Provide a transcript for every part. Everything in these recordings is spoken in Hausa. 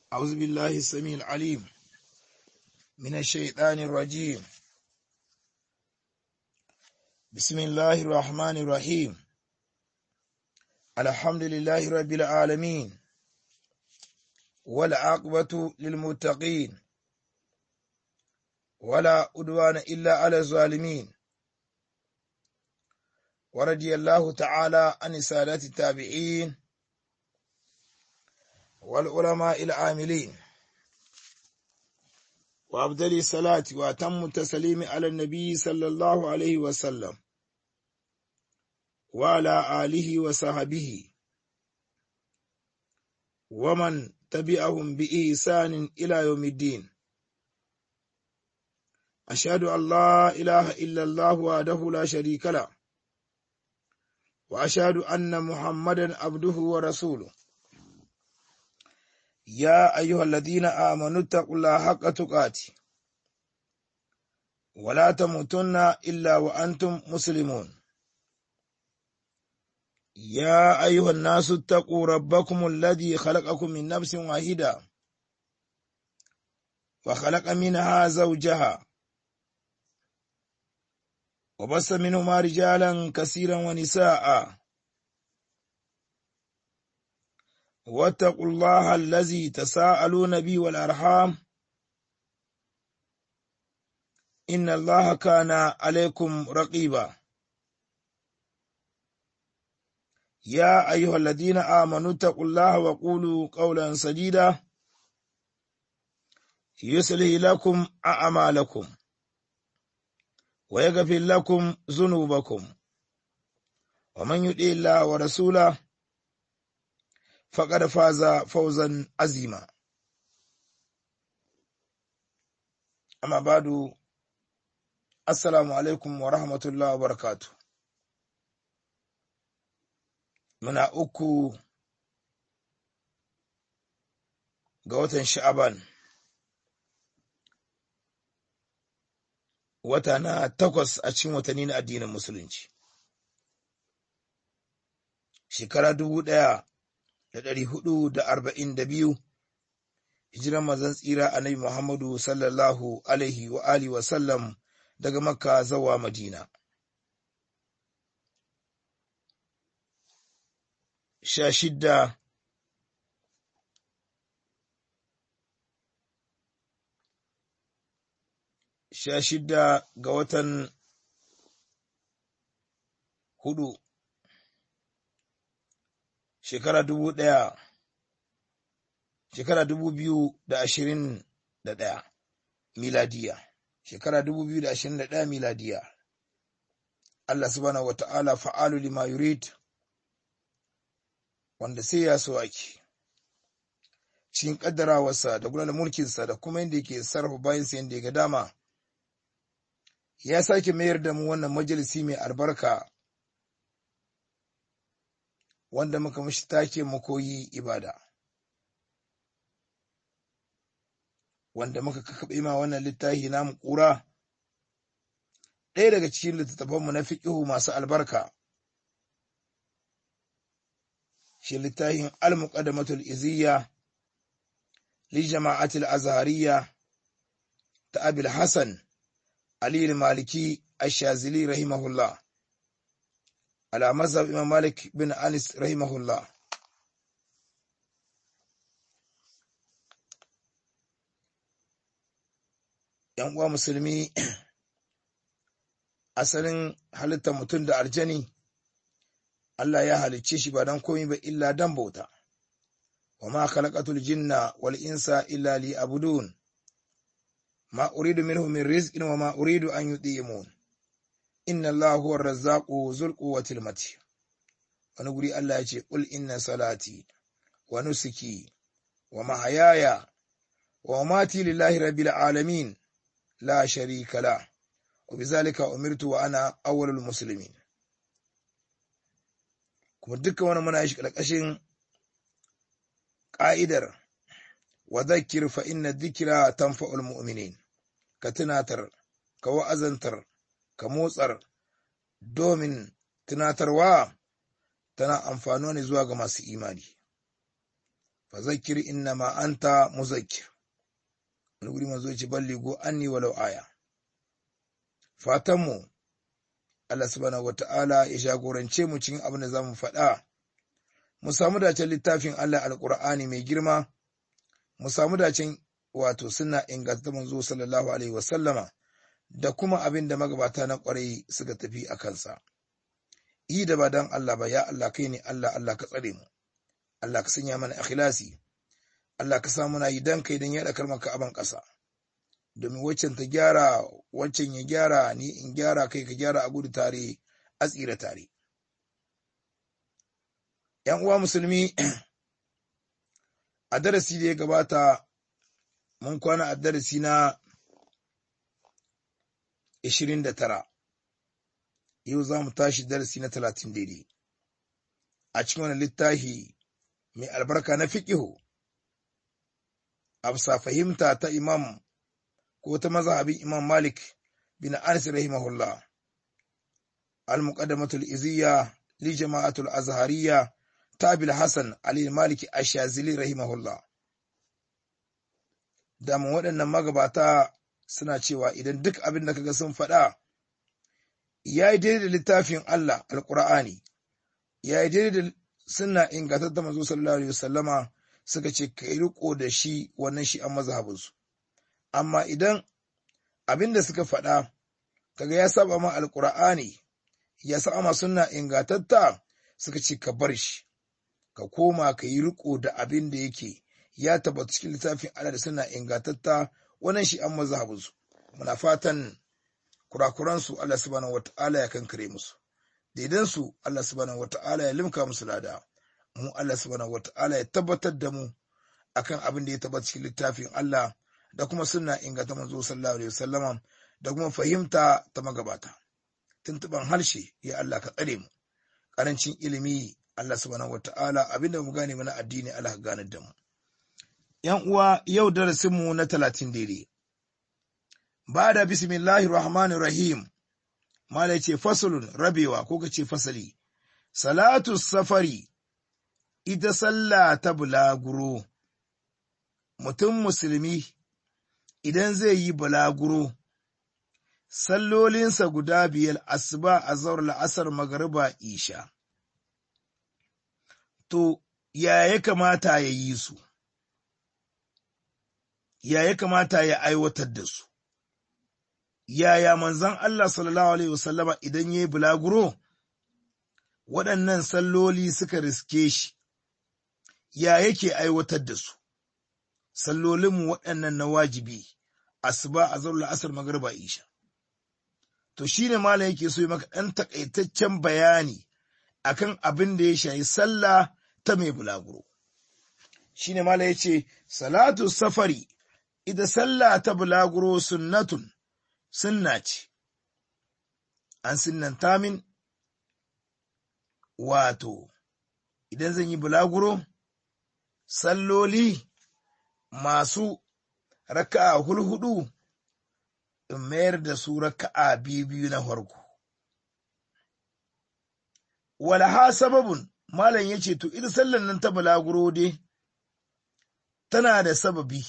أعوذ بالله السميع العليم من الشيطان الرجيم بسم الله الرحمن الرحيم الحمد لله رب العالمين والعاقبة للمتقين ولا أدوان إلا على الظالمين ورضي الله تعالى عن سادات التابعين والعلماء العاملين وأفضل الصلاة وأتم التسليم على النبي صلى الله عليه وسلم وعلى آله وصحبه ومن تبعهم بإحسان إلى يوم الدين أشهد أن لا إله إلا الله وحده لا شريك له وأشهد أن محمدا عبده ورسوله يا أيها الذين آمنوا اتقوا الله حق تقاته ولا تموتن إلا وأنتم مسلمون يا أيها الناس اتقوا ربكم الذي خلقكم من نفس واحدة وخلق منها زوجها وبث منهما رجالا كثيرا ونساء واتقوا الله الذي تساءلون به والأرحام إن الله كان عليكم رقيبا يا أيها الذين آمنوا اتقوا الله وقولوا قولا سديدا يصلح لكم أعمالكم ويغفر لكم ذنوبكم ومن يطع الله ورسوله فقد فاز فوزا عظيما أما بعد السلام عليكم ورحمة الله وبركاته muna uku ga watan sha'aban wata na takwas a cikin watanni na addinin musulunci shekara dubu ɗaya da ɗari hudu da arba'in da biyu hijiran mazan tsira annabi muhammadu sallallahu alaihi wa alihi wa sallam daga makka zawa madina sha shidda sha shidda ga watan hudu shekara dubu ɗaya shekara dubu biyu da ashirin da ɗaya miladiya shekara dubu biyu da ashirin da ɗaya miladiya Allah subhanahu wa ta'ala fa'alu lima yurid wanda sai ya so ake cikin kaddarawarsa da gudanar mulkinsa da kuma yadda yake sarrafa bayansa yadda ya ga dama ya sake mayar da mu wannan majalisi mai albarka wanda muka mashi take mu koyi ibada wanda muka kakaɓe ma wannan littafi namu ƙura ɗaya daga cikin littattafanmu na fiƙihu masu albarka shi littafin al-muqaddamatul iziyya li jama'atil azhariyya ta abil hasan ali maliki ash-shazili rahimahullah ala mazhab imam malik bin anis rahimahullah yan uwa musulmi asalin halittar mutum da aljani Allah ya halicce shi ba don komai ba illa dan bauta wa ma khalaqatul jinna wal insa illa liya'budun ma uridu minhum min rizqin wa ma uridu an yut'imun inna Allaha huwa ar-razzaqu dhul quwwati matin wani guri Allah ya ce qul inna salati wa nusuki wa mahayaya wa mamati lillahi rabbil alamin la sharika la wa bizalika umirtu wa ana awwalul muslimin kuma dukkan wani muna shi ƙarƙashin ƙa'idar wa zakir fa inna dhikra tanfa'ul mu'minin ka tunatar ka wa'azantar ka motsar domin tunatarwa tana amfano ne zuwa ga masu imani fa zakkir innama anta muzakkir wani guri manzo ce balligo anni walau aya fatan mu Allah subhanahu wata'ala ya jagorance mu cikin abin da zamu faɗa mu samu dacen littafin Allah alqur'ani mai girma mu samu dacen wato suna inganta manzo sallallahu alaihi wasallama da kuma abin da magabata na kwarai suka tafi a kansa yi da ba dan Allah ba ya Allah kai ne Allah Allah ka tsare mu Allah ka sanya mana ikhlasi Allah ka sa muna yi dan kai dan yaɗa kalmar aban ƙasa domin waccan ta gyara waccan ya gyara ni in gyara kai ka gyara a gudu tare a tsira tare ‘yan uwa musulmi a darasi da ya gabata mun kwana a darasi na 29 yau za mu tashi darasi na 30 daidai a cikin wani littafi mai albarka na fiƙihu a bisa fahimta ta imam ko ta mazhabin imam malik bin anas rahimahullah al-muqaddamatul iziyya li jama'atul azhariyya tabil hasan ali maliki ashazili rahimahullah damun waɗannan magabata suna cewa idan duk abin da kaga sun faɗa ya yi daidai da littafin Allah alƙur'ani ya yi daidai da suna ingantar da manzo sallallahu alaihi wasallama suka ce ka riko da shi wannan shi an mazhabinsu amma idan abin da suka faɗa kaga ya saba ma alƙur'ani ya saba ma sunna ingantatta suka ce ka bar shi ka koma ka yi riko da abin da yake ya tabbata cikin littafin Allah da suna ingantatta wannan shi an mazhabinsu muna fatan kurakuransu Allah subhanahu wata'ala ya kankare musu daidan su Allah subhanahu wata'ala ya limka musu lada mu Allah subhanahu wata'ala ya tabbatar da mu akan abin da ya tabbata cikin littafin Allah da kuma sunna inganta manzo sallallahu alaihi wasallama da kuma fahimta ta magabata tuntuban harshe ya Allah ka tsare mu karancin ilimi Allah subhanahu wata'ala abinda mu gane mana addini Allah ka gane da mu ‘yan uwa yau darasinmu na talatin daidai. Ba da bismillahir rahmanir rahim, mala ce fasulun rabewa ko ka ce fasali, salatu safari, ita sallah ta bulaguro, mutum musulmi idan zai yi bulaguro, sallolinsa guda biyar asuba a zaur la'asar magariba isha. To, ya ya kamata ya yi su? ya ya kamata ya aiwatar da su. Yaya manzan Allah sallallahu Alaihi wasallama idan ya yi bulaguro, waɗannan salloli suka riske shi, ya yake aiwatar da su, sallolinmu waɗannan na wajibi, asuba a zarar la'asar magarba isha. To shi ne malam yake so yi maka ɗan takaitaccen bayani akan abin da ya shayi sallah ta mai bulaguro. Shi ne malam ya ce, Salatu safari ita sallah ta bulaguro sunnatun sunna ce, an sunnanta min wato, idan zan yi bulaguro, salloli masu raka'a hulhudu in mayar da su raka'a biyu na farko. Walaha sababun, Malam ya ce, To, ita sallan nan ta bulaguro dai, tana da sababi.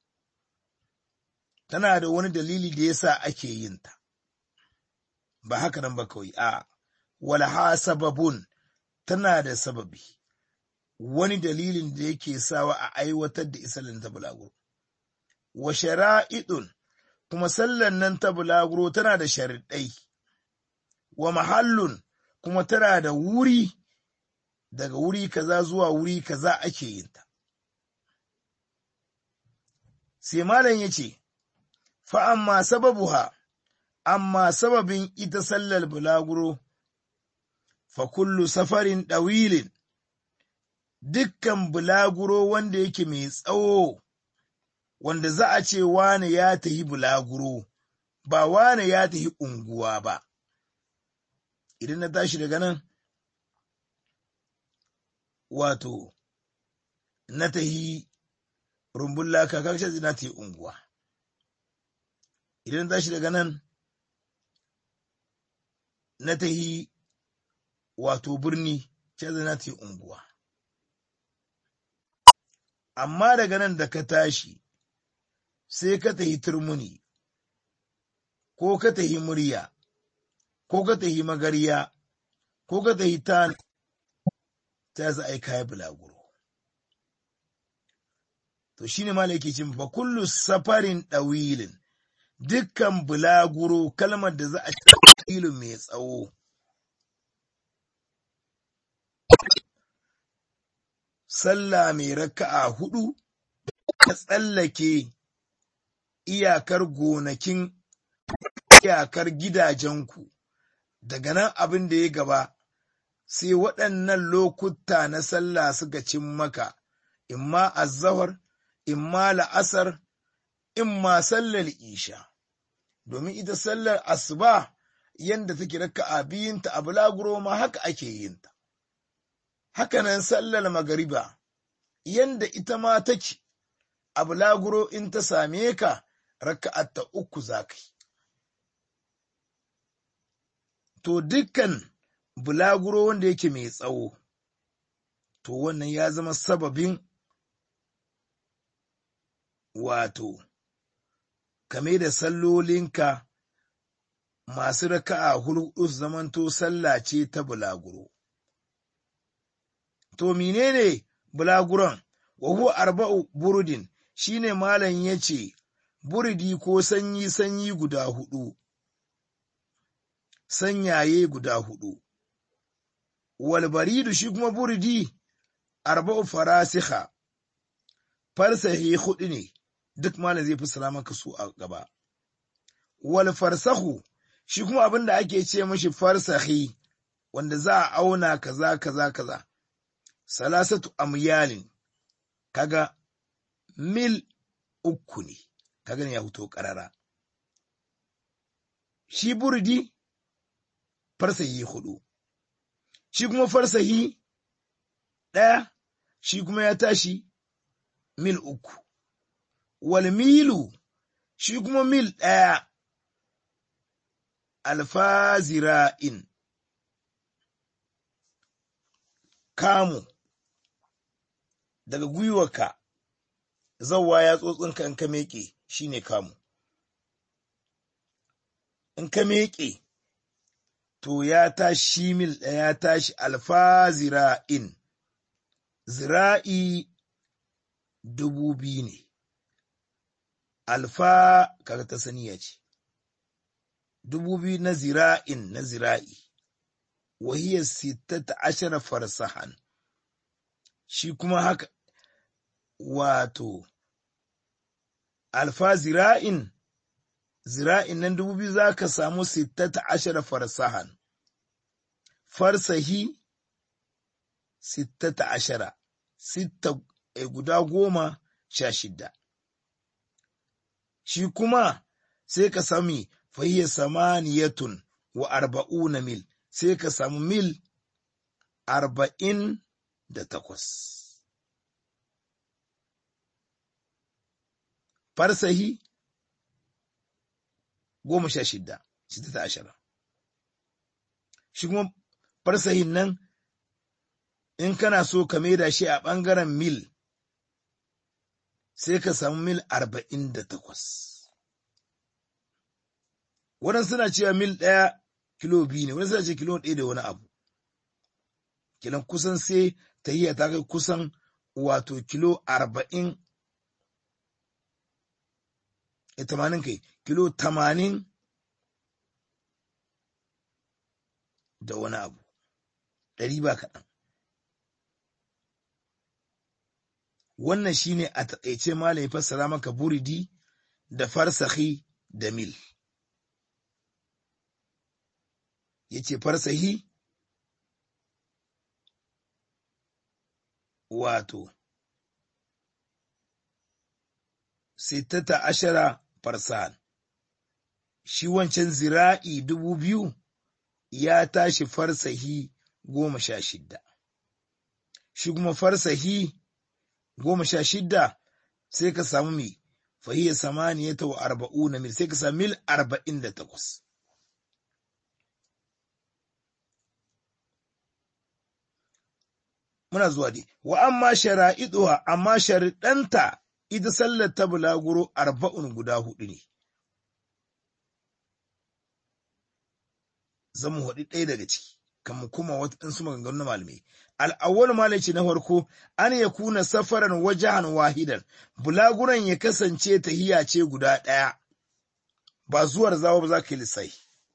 tana da wani dalili da yasa ake yin ta ba haka nan ba kawai a walaha sababun tana da sababi wani dalilin da yake sawa a aiwatar da isalin ta bulaguro wa shara'idun kuma sallan nan ta bulaguro tana da sharaɗai wa mahallun kuma tana da wuri daga wuri kaza zuwa wuri kaza ake yin ta sai malam ya ce fa'amma sababuha, amma sababin ita sallar bulaguro, fa kullu safarin ɗawilin, dukkan bulaguro wanda yake mai tsawo, wanda za a ce wane ya tahi bulaguro, ba wane ya tahi unguwa ba. Idan na tashi daga nan, wato, na tahi rumbun laka, kakshe na tahi unguwa. idan tashi daga nan na tahi wato birni ce na ta unguwa amma daga nan da ka tashi sai ka tahi turmuni ko ka tahi murya ko ka tahi magariya ko ka tahi ta ta za a yi kayan bulaguro to shine ma yake cin fa kullu safarin ɗawilin dukkan bulaguro kalmar da za a ci mai tsawo sallah mai raka'a hudu ka tsallake iyakar gonakin iyakar gidajenku daga nan abin da ya gaba sai waɗannan lokuta na sallah suka cin maka imma azzahar imma la'asar imma sallar isha domin ita sallar asuba yanda take raka'a biyunta a bulaguro ma haka ake yinta hakanan sallar magariba yanda ita ma take a bulaguro in ta same ka raka'atta uku za ka yi. To dukkan bulaguro wanda yake mai tsawo, to wannan ya zama sababin wato, kame da sallolinka masu raka'a hulɗu zamanto sallah ce ta bulaguro. To menene bulaguron, wa huwa arba'u burudin shine malam ya ce, buridi ko sanyi-sanyi guda hudu, sanyaye guda hudu. Walbaridu shi kuma buridi arba'u farasiha, farsahi hudu ne, duk malam zai fassara maka su a gaba. Wal farsahu shi kuma abin da ake ce mashi farsahi, wanda za a auna kaza kaza kaza. Salasatu amyalin, kaga mil uku ne. ka gani ya fito ƙarara. Shi burdi farsahi hudu, shi kuma farsahi ɗaya, shi kuma ya tashi mil uku, wal milu shi kuma mil ɗaya alfazira'in kamu daga gwiwarka zauwa ya tsotsinka in ka meƙe shi ne kamu. In ka meƙe, to ya tashi mil ɗaya ya tashi alfa zira'in, zira'i dubu biyu ne, alfa kaga ta saniya ce, dubu biyu na zira'in na zira'i, wahiyar sittata ashara farsahan, shi kuma haka wato alfa zira'in zira'in nan dubu biyu za ka samu sittata ashara farsahan farsahi sittata ashara sitta e guda goma sha shidda shi kuma sai ka sami fahiyar samaniyatun wa arba'una mil sai ka samu mil arba'in da takwas farsahi goma sha shida shida ta ashara shi kuma farsahin nan in kana so ka maida shi a ɓangaren mil sai ka samu mil arba'in da takwas waɗansu suna cewa mil ɗaya kilo biyu ne wani suna ce kilo ɗaya da wani abu kilan kusan sai ta yi ta kai kusan wato kilo arba'in tamanin kai kilo tamanin da wani abu ɗari ba kaɗan wannan shine a taƙaice malam ya fassara maka buridi da farsahi da mil ya ce farsahi wato sittata ashara farsan shi wancan zira'i dubu biyu ya tashi farsahi goma sha shidda shi kuma farsahi goma sha shidda sai ka samu mai fahiyar samaniya ta wa arba'u na mil sai ka samu mil arba'in da takwas muna zuwa dai wa amma shara'iduha amma shariɗanta ita sallar ta bulaguro arba'un guda hudu ne zan mu haɗi ɗaya daga ciki kan mu kuma waɗansu maganganu na malamai al'awwal malaci na farko an ya kuna safaran wajahan wahidan bulaguran ya kasance tahiya ce guda ɗaya ba zuwar zawo ba za ka yi lissai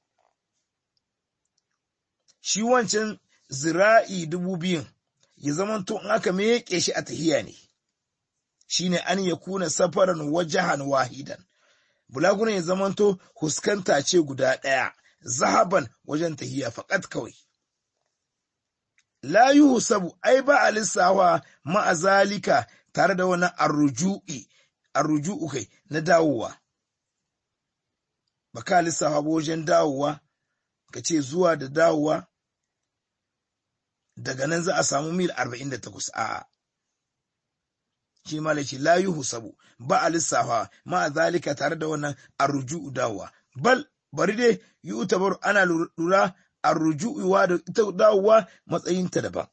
shi wancan zira'i dubu biyun ya zama to in aka meƙe shi a tahiya ne shine an ya kuna safaran wajahan wahidan bulaguran ya zama to huskanta ce guda ɗaya zahaban wajen tahiya faƙat kawai la yuhsabu ai ba a lissawa ma'azalika tare da wani arruju'i arruju'u kai na dawowa ba ka lissawa ba wajen dawowa ka ce zuwa da dawowa daga nan za a samu mil 48 a'a shi ma ce la yuhsabu ba a lissawa ma'azalika tare da wannan arruju'u dawowa bal bari dai yi utabar ana lura a rujuwa da ita dawowa matsayinta daban.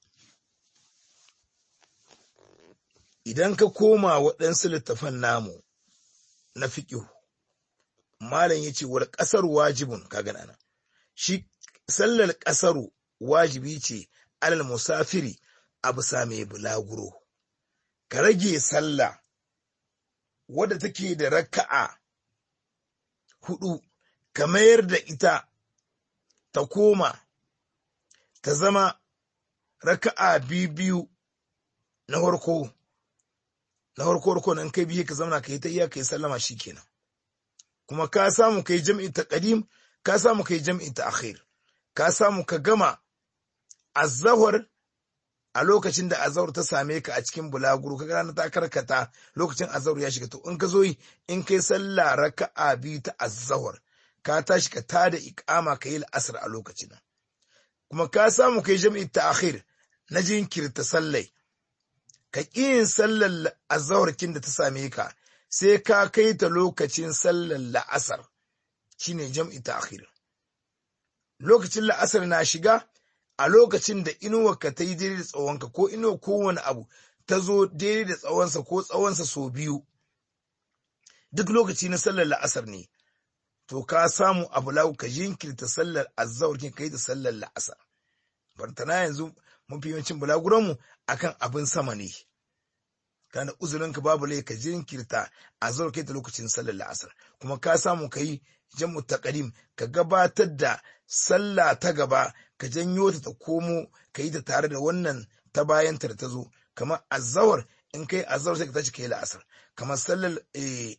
Idan ka koma waɗansu littafan namu na fiƙihu, Malam ya ce, wal ƙasar wajibin kaga nan, shi sallar ƙasaru wajibi ce alal musafiri a bisa mai bulaguro, ka rage sallah wadda take da raka'a hudu, ka mayar da ita ta koma ta zama raka'a biyu na farko na farko farko nan kai biyu ka zama ka yi ta iya ka yi sallama shi kenan kuma ka samu ka yi jam'i ta ƙadim ka samu ka yi jam'i ta akhir ka samu ka gama azahar a lokacin da azahar ta same ka a cikin bulaguro ka gana ta karkata lokacin azahar ya shiga to in ka zo yi in kai sallah raka'a biyu ta azahar ka tashi ka tada ikama ka yi la'asar a lokacin kuma ka samu kai jami'i ta akhir na jinkirta sallai ka ƙi yin sallar azawarkin da ta same ka sai ka kai ta lokacin sallar la'asar shine jam'i ta akhir lokacin la'asar na shiga a lokacin da inuwarka ta yi daidai da tsawonka ko inuwa kowane abu ta zo daidai da tsawonsa ko tsawonsa sau biyu duk lokaci na sallar la'asar ne to ka samu abu lau ka jinkirta sallar azzawar kin kai da sallar la'asar bartana yanzu mafi yawancin bulaguranmu akan abin sama ne kana uzurin ka babu lai ka jinkirta azzawar kai da lokacin sallar la'asar kuma ka samu ka yi jam'u taqdim ka gabatar da sallah ta gaba ka janyo ta ta komo ka yi ta tare da wannan ta bayan ta da ta zo kamar azzawar in kai azzawar sai ka tashi kai la'asar kamar sallar eh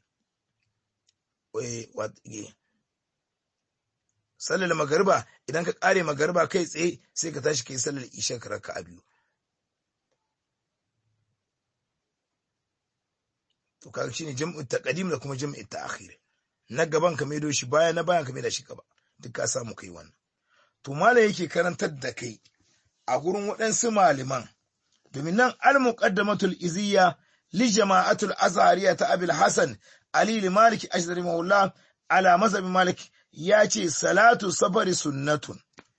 sallar magariba idan ka kare magariba kai tsaye sai ka tashi kai sallar isha ka raka a biyu to kaga shine jam'u taqdim da kuma jam'u ta'khir na gaban ka maido shi baya na bayan ka maida shi gaba duk ka samu kai wannan to malam yake karantar da kai a gurin waɗansu malaman domin nan al-muqaddamatul iziyya li jama'atul azhariya ta abil hasan ali malik ashari maula ala mazhabi malik ya ce salatu safari sunnatun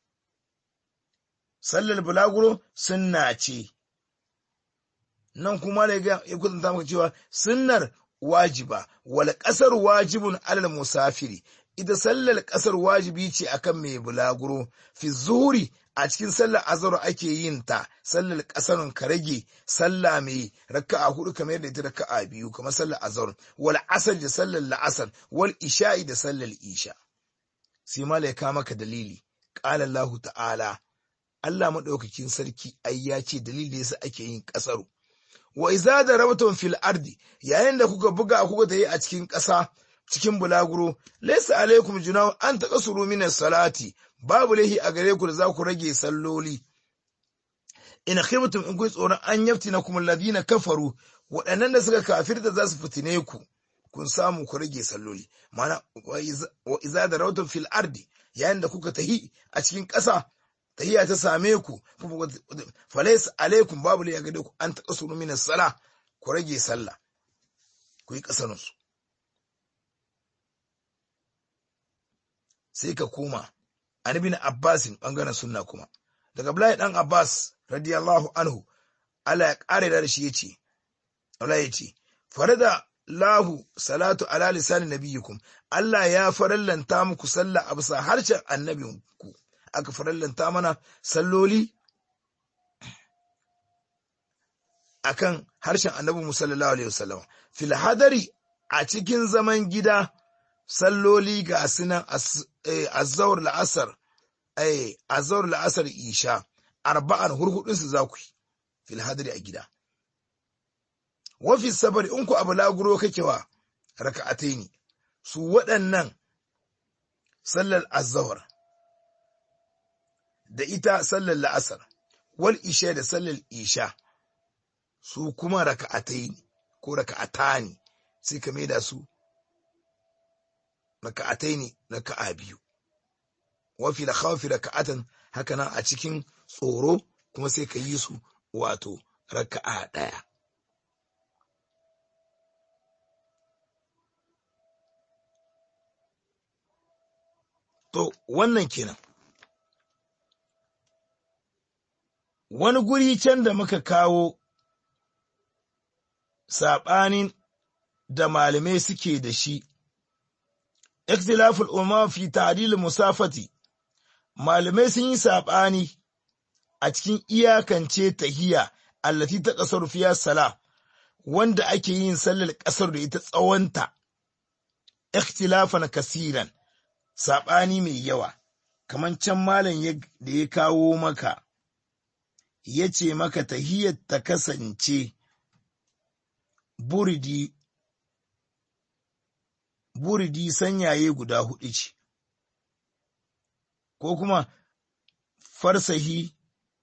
sallar bulaguro sunna ce nan kuma da ya kusanta maka cewa sunnar wajiba wal kasar wajibun alal musafiri ita sallar kasar wajibi ce akan mai bulaguro fi zuhuri a cikin sallar azhar ake yin ta sallar kasarun ka rage sallah mai raka'a hudu kamar yadda ita raka'a biyu kamar sallar azhar wal asr da sallar la'asar wal isha'i da sallar isha sai malaika maka dalili qala Allah ta'ala Allah madaukakin sarki ai ya ce dalili da yasa ake yin kasaru wa iza darabtum fil ardi yayin da kuka buga kuka tayi a cikin ƙasa cikin bulaguro laysa alaikum junahu an taqasuru min salati babu lahi a gare ku da za ku rage salloli in khiftum in kun tsoron an yaftina kum alladhina kafaru waɗannan da suka kafirta za su fitine ku kun samu ku rage salloli mana wa iza darabtum fil ardi yayin da kuka tahi a cikin ƙasa tahiyya ta same ku falais alaikum babu ya gade ku an taɓa sunu minas sala ku rage sallah ku yi ƙasanunsu sai ka koma an bin abbasin ɓangaren sunna kuma daga Abdullahi dan abbas radiyallahu anhu Allah ya ƙara da shi yace Allah yace farada lahu salatu ala lisani nabiyikum Allah ya farallanta muku sallah a bisa harshen annabinku aka farallanta mana salloli akan harshen annabi sallallahu alaihi wasallam fil hadari a cikin zaman gida salloli ga sunan azzawar la'asar azzawar la'asar isha arba'an hurhudun su za ku yi fil hadari a gida wafi sabari in ku abu laguro kake wa raka'atai ne su waɗannan sallar azzawar da ita sallar la'asar wal isha da sallar isha su kuma raka'atai ne ko raka'ata ne sai ka maida su raka'atai ne raka'a biyu wafi da khawfi raka'atan haka nan a cikin tsoro kuma sai ka yi su wato raka'a ɗaya To, wannan kenan. Wani guri can da muka kawo saɓanin da malamai suke da shi, ikhtilaful umma fi ta'dil musafati malamai sun yi saɓani a cikin iyakance tahiya allati ta ƙasar fiya sala wanda ake yin sallar ƙasar da ita tsawonta, ikhtilafan kasiran. saɓani mai yawa, kamar can malam da ya kawo maka, ya ce maka tahiyar ta kasance buridi, buridi sanyaye guda hudu ce, ko kuma farsahi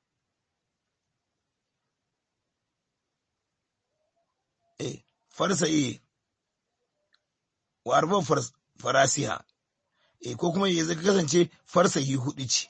eh, farsahi wa arba farasiha. e ko kuma ya kasance farsahi hudu ce.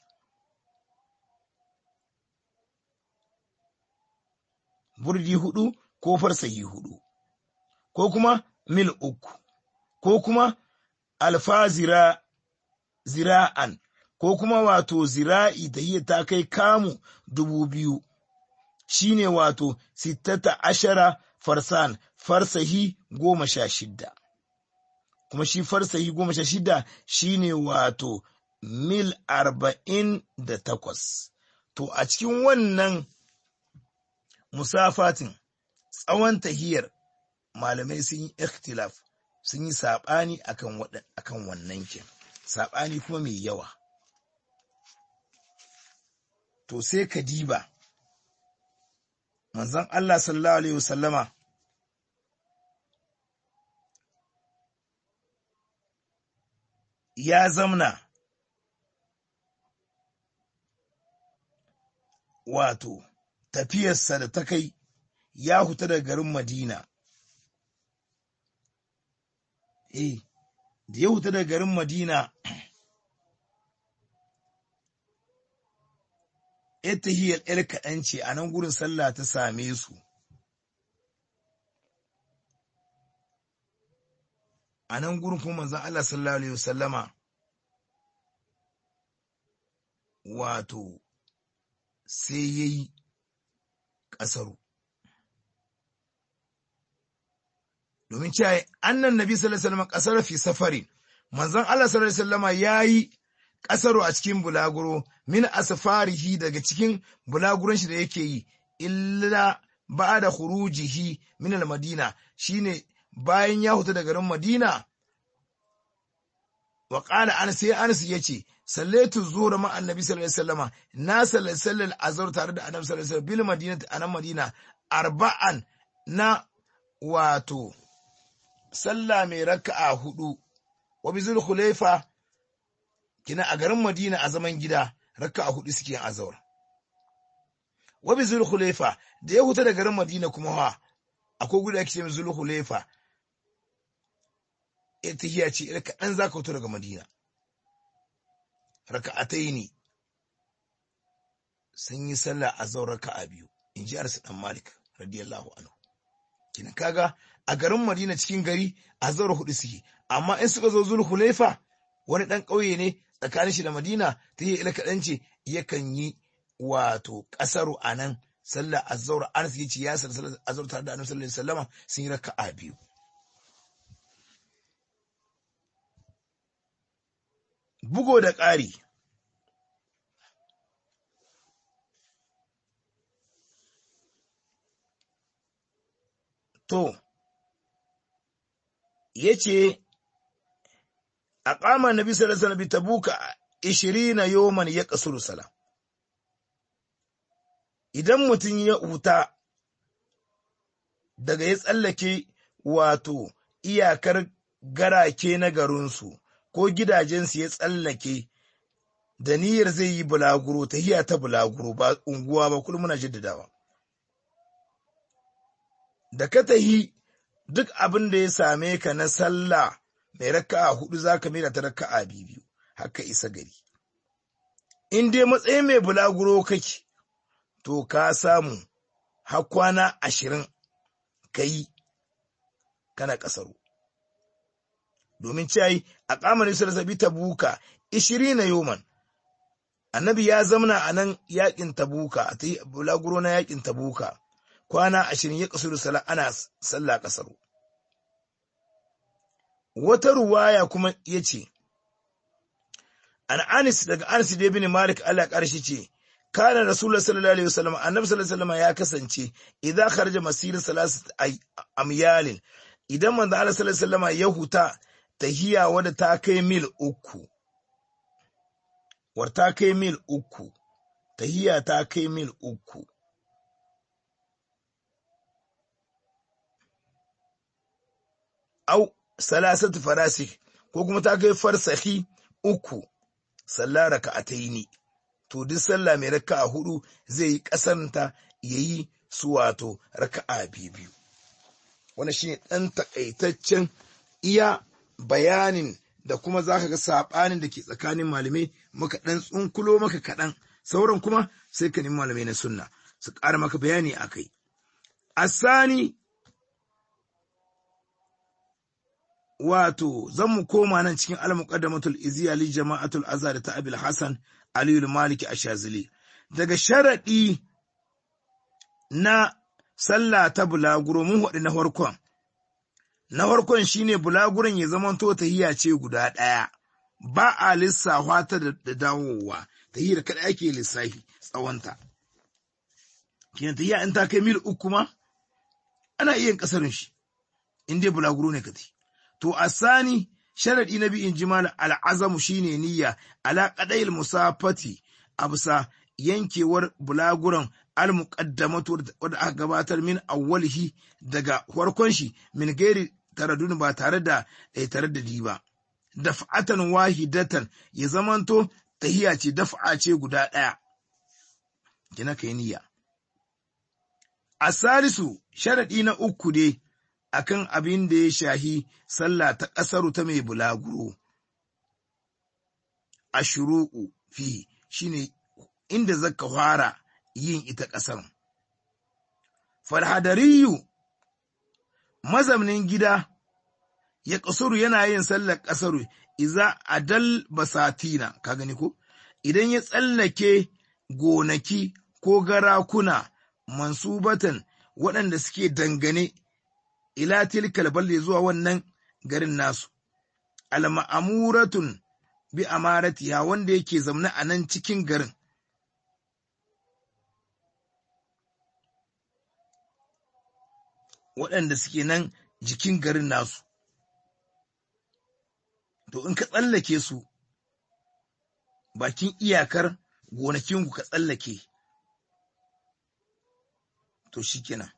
Burdi hudu ko farsahi hudu, ko kuma mil uku, ko kuma alfa zira, zira'an, ko kuma wato zira'i da iya ta kai kamu dubu biyu, shi ne wato sittata ashara farsan farsahi goma sha shidda. kuma shi farsahi goma sha shida shi ne wato mil arba'in da takwas. To a cikin wannan musafatin tsawon tahiyar malamai sun yi ikhtilaf sun yi saɓani akan wannan kin, saɓani kuma mai yawa. To sai ka diba, manzon Allah sallallahu Alaihi wasallama ya zamna wato tafiyarsa da ta kai ya huta da garin Madina. Eh, da ya huta da garin Madina, ita hiyar ‘yar kaɗan ce a nan gurin sallah ta same su. A nan gurin kuma manzan Allah sallallahu Alaihi wasallama wato sai ya yi ƙasaru. Domin cewa annan nabi sallallahu Alaihi wasallama ƙasar fi safarin, manzan Allah sallallahu Alaihi wasallama ya yi ƙasaru a cikin bulaguro min asfarihi daga cikin bulaguron shi da yake yi, illa ba da hurujihi min al-Madina shine bayan ya huta da garin Madina, wa ƙala an sai Anas ya ce, Sallaitu zuwa ma annabi sallallahu alaihi wasallama na sallar azhar tare da annabi sallallahu alaihi wasallam bil madina a nan Madina arba'an na wato sallah mai raka'a hudu wa bizul khulaifa kina a garin Madina a zaman gida raka'a hudu suke yin azhar wa bizul khulaifa da ya huta da garin Madina kuma ha akwai guda ake ce mai zul khulaifa ita hiya ce ita kaɗan za ka fito daga Madina. Raka'atai ne sun yi sallah a zau raka'a biyu, in ji Arsu ɗan Malik, radiyallahu anhu. Kina kaga a garin Madina cikin gari a zaura hudu suke, amma in suka zo zul Hulaifa wani ɗan ƙauye ne tsakanin shi da Madina ta yi ila kaɗan ce yakan yi wato ƙasaru a nan sallar azzaur Anas yace ya sallar azzaur tare da Annabi sallallahu alaihi wasallam sun yi raka'a biyu bugo da ƙari to yace aqama nabi sallallahu alaihi wasallam tabuka 20 yawman ya kasuru sala idan mutum ya huta daga ya tsallake wato iyakar garake na garinsu ko gidajensu ya tsallake da niyyar zai yi bulaguro ta hiya ta bulaguro ba unguwa ba kullum muna jaddadawa da ka tahi duk abin da ya same ka na sallah mai raka'a hudu zaka mai da ta raka'a biyu haka isa gari in dai matsayin mai bulaguro kake to ka samu har kwana ashirin ka yi kana ƙasaru domin cayi a ƙamarin sarsabi ta buka ishiri na yoman annabi ya zamana a nan yaƙin tabuka a ta bulaguro na yaƙin tabuka kwana ashirin ya ƙasuru sala ana sallah ƙasaru wata ruwaya kuma ya ce an anis daga anis da ibn malik Allah ƙarshe ce kana rasulullah sallallahu alaihi wasallam annabi sallallahu alaihi wasallam ya kasance idan kharaja masir salasat amyalin idan manzo Allah sallallahu alaihi wasallam ya huta tahiya wadda ta kai mil uku war ta kai mil uku tahiya ta kai mil uku au salasat farasik ko kuma ta kai farsahi uku sallah raka'ataini to duk sallah mai raka'a hudu zai yi kasanta yayi su wato raka'a biyu wannan shine dan takaitaccen iya bayanin da kuma zaka ga sabanin da ke tsakanin malamai muka dan tsunkulo maka kaɗan sauran kuma sai ka nemi malamai na sunna su ƙara maka bayani akai asani wato zan mu koma nan cikin al-muqaddamatul iziya li jama'atul azhar ta abil hasan aliyu maliki ashazili daga sharadi na sallah ta bulaguro mun haɗu na farkon na farkon shine bulaguron ya zama to tahiyya ce guda ɗaya ba a lissafa ta da dawowa tahiyyar kada ake lissafi tsawonta kiyan tahiyya in ta kai mil uku ma ana iya kasarin shi in dai bulaguro ne kati to asani sharadi na biyin jimal al'azamu shine niyya ala qadayil musafati absa yankewar bulaguran al-muqaddamatu wadda aka gabatar min awwalihi daga farkon shi min gairi taradun ba tare da eh, tare da di ba daf'atan wahidatan ya zamanto tahiya ce daf'a ce guda ɗaya kina kai niyya asalisu sharadi na uku ne akan abin da ya shahi sallah ta ƙasaru ta mai bulaguro ashru'u fi shine inda zaka fara yin ita ƙasar. Farhadariyu mazaunin gida ya ƙasuru yana yin sallar ƙasaru iza adal basatina ka gani ko idan ya tsallake gonaki ko garakuna mansubatan waɗanda suke dangane ila tilkal balde zuwa wannan garin nasu al-ma'amuratun bi amaratiha wanda yake zamne a nan cikin garin waɗanda suke nan jikin garin nasu. To in ka tsallake su, bakin iyakar gonakinku ka tsallake, to shi kenan,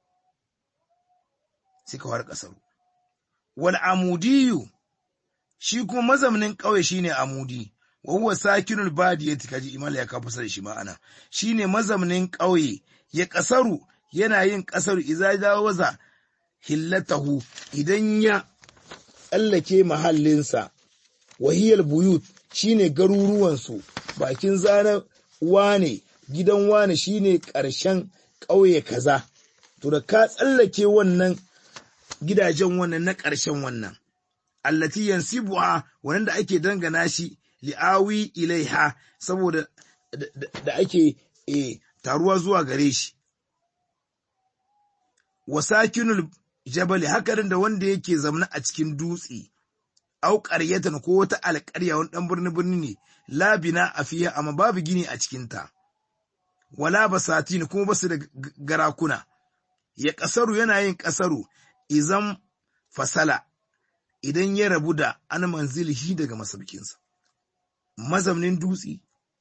sai ka fara ƙasar. Wal amudiyu, shi kuma mazaunin ƙauye shi ne amudi, wa huwa sakinul badiyati kaji imala ya kafa da shi ma'ana, shi ne mazaunin ƙauye, ya ƙasaru yana yin ƙasar iza jawaza hillatahu idan ya tsallake mahallinsa wahiyar buyut shine garuruwansu bakin zanen wane gidan wane shine ƙarshen ƙauye kaza to da ka tsallake wannan gidajen wannan na ƙarshen wannan allati yansibuha wannan da ake dangana shi li'awi ilaiha saboda da ake taruwa zuwa gare shi wa sakinul jabali hakarin da wanda yake zamna a cikin dutse au ƙaryatan ko wata alƙarya wani ɗan birni birni ne labina a fiye amma babu gini a cikinta wala basatin kuma basu da garakuna ya ƙasaru yana yin ƙasaru izan fasala idan ya rabu da an manzilihi daga masaukinsa mazaunin dutse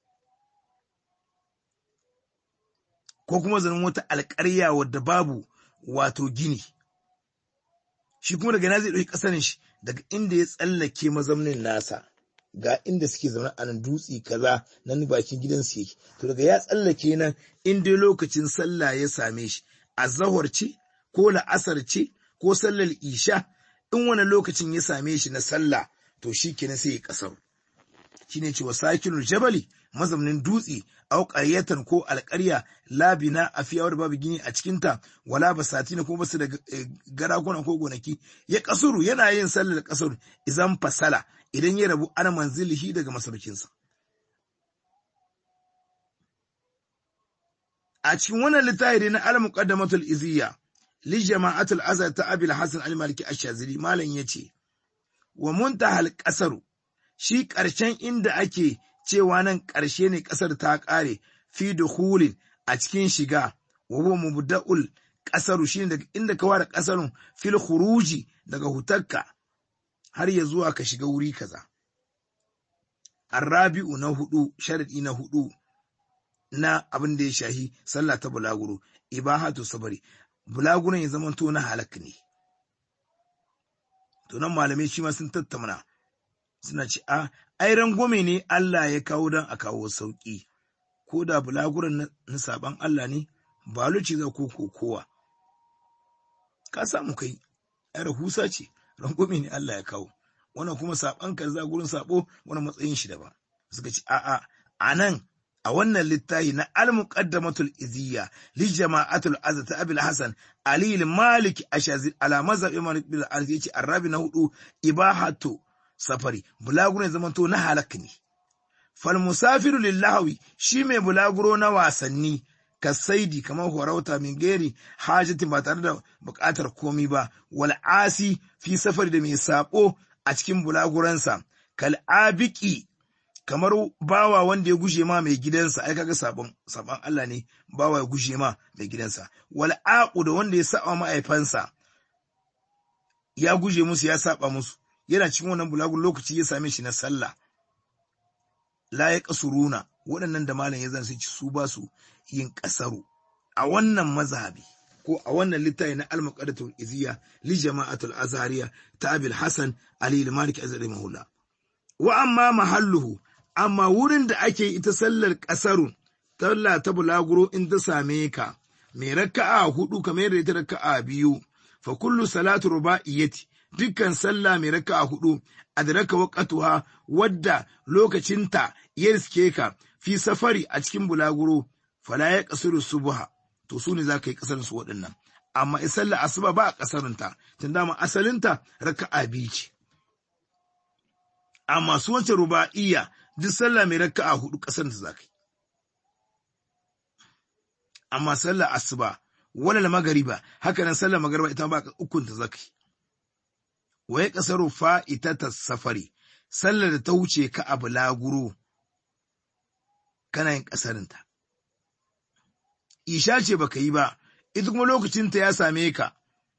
ko kuma zanen wata alƙarya wadda babu wato gini shi kuma daga na zai ɗauki ƙasarin shi daga inda ya tsallake mazaunin nasa ga inda suke zaune a nan dutse kaza nan bakin gidansu yake to daga ya tsallake nan in dai lokacin sallah ya same shi azahar ce ko la'asar ce ko sallar isha in wani lokacin ya same shi na sallah to shi kenan sai ya kasar shine cewa sakinul jabali mazaunin dutse au qaryatan ko alƙarya labina a fiyawar babu gini a cikinta wala basatina ko basu da garakuna ko gonaki ya kasuru yana yin sallar kasuru idan fasala idan ya rabu ana manzilihi daga masaukinsa a cikin wannan littafi na al-muqaddamatul iziyya li jama'atul azhar ta abil hasan al-maliki ash-shazili malam yace wa muntahal qasaru shi ƙarshen inda ake cewa nan ƙarshe ne ƙasar ta ƙare fi dukhulin a cikin shiga wa huwa mubda'ul ƙasaru shine daga inda ka ware ƙasarun fil khuruji daga hutakka har ya zuwa ka shiga wuri kaza arrabi'u na hudu sharadi na hudu na abin da ya shahi sallah ta bulaguro ibahatu sabari bulaguron ya zama to na halak ne to nan malamai shi ma sun tattauna suna ce a ai rangwame ne Allah ya kawo don a kawo sauki ko da bulaguron na saban Allah ne ba luci za ko kowa ka samu kai ai rahusa ce rangwame ne Allah ya kawo wannan kuma saban ka za gurin sabo wani matsayin shi daban suka ce a'a a nan a wannan littafi na al-muqaddamatul iziyya li jama'atul azza ta abil hasan ali malik ashazil ala mazhab imam bil arz yace arabi na hudu ibahatu safari bulaguro zamanto na halak ne fal musafiru lillahi shi mai bulaguro na wasanni kasaidi kamar horauta min geri hajatin ba tare da bukatar komi ba wal asi fi safari da mai sabo a cikin bulaguransa kal abiki kamar bawa wanda ya gushe ma mai gidansa ai kaga sabon sabon Allah ne bawa ya gushe ma mai gidansa wal aqu da wanda ya saba ma'aifansa ya guje musu ya saba musu yana cikin wannan bulagun lokaci ya same shi na sallah la ya kasuruna waɗannan da malam ya zan su su ba su yin kasaru a wannan mazhabi ko a wannan littafi na al-muqaddatul iziya li jama'atul azhariya ta abil hasan ali al-malik azhari mahula wa amma mahalluhu amma wurin da ake ita sallar ƙasarun, talla ta bulaguro in ta same ka, mai raka'a hudu kamar yadda ita raka'a biyu, fa kullu salatu ruba'iyyati dukkan sallah mai raka'a hudu adraka waqtuha wadda lokacinta ya riske ka fi safari a cikin bulaguro fala ya kasuru subha to su ne za ka yi kasar su waɗannan amma in sallar asuba ba a kasarunta tun dama asalinta raka'a biyu ce amma su wace ruba'iyya duk sallah mai raka'a hudu kasar da zakai amma sallah asuba wala magariba haka nan sallah magariba ita ba ukun ta zakai waye kasaru fa'itata safari sallar da ta wuce ka abu laguro kana yin kasarinta isha ce baka yi ba ita kuma lokacinta ya same ka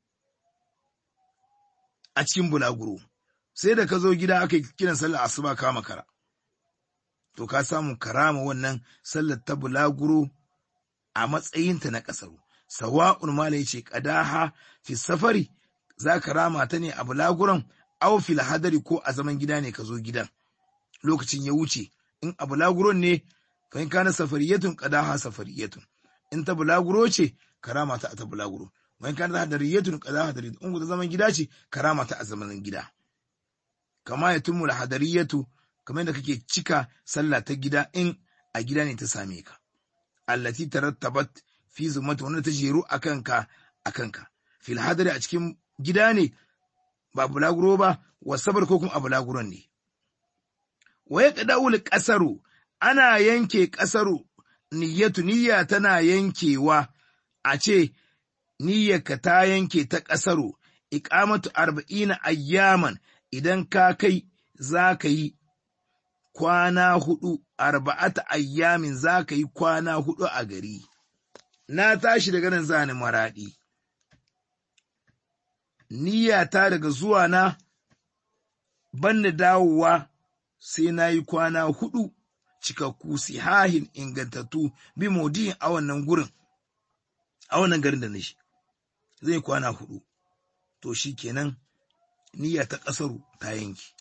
a cikin bulaguro sai da ka zo gida aka yi kiran sallar asuba ka makara to ka samu karama wannan sallar ta bulaguro a matsayinta na kasaru sawa'un mala yace qadaha fi safari za ka rama ta ne a bulaguron aw fil hadari ko a zaman gida ne ka zo gidan lokacin ya wuce in a bulaguron ne fa in kana safariyatun qadaha safariyatun in ta bulaguro ce karama ta a ta bulaguro wa in kana hadariyatun qadaha hadariyatun in ta zaman gida ce karama ta a zaman gida kama ya tumul hadariyatu kamar da kake cika sallah ta gida in a gida ne ta same ka allati tarattabat fi zumata wanda ta jeru akan ka akan ka fil hadari a cikin gida ne ba bulaguro ba wasabar ko kuma a bulaguron ne waye kadawul kasaru ana yanke kasaru niyyatu niyya tana yankewa a ce niyyarka ta yanke ta ƙasaru, iƙamatu arba'ina ayyaman idan ka kai za ka yi kwana hudu, arba'ata ayyamin za ka yi kwana hudu a gari. Na tashi daga nan zani maraɗi. Niyyata daga zuwa na banda dawowa sai na yi kwana hudu cikakku sihahin ingantattu bi modiyin a wannan gurin, a wannan garin da na shi, zai kwana hudu. To shi kenan niyya ta ƙasaru ta yanki.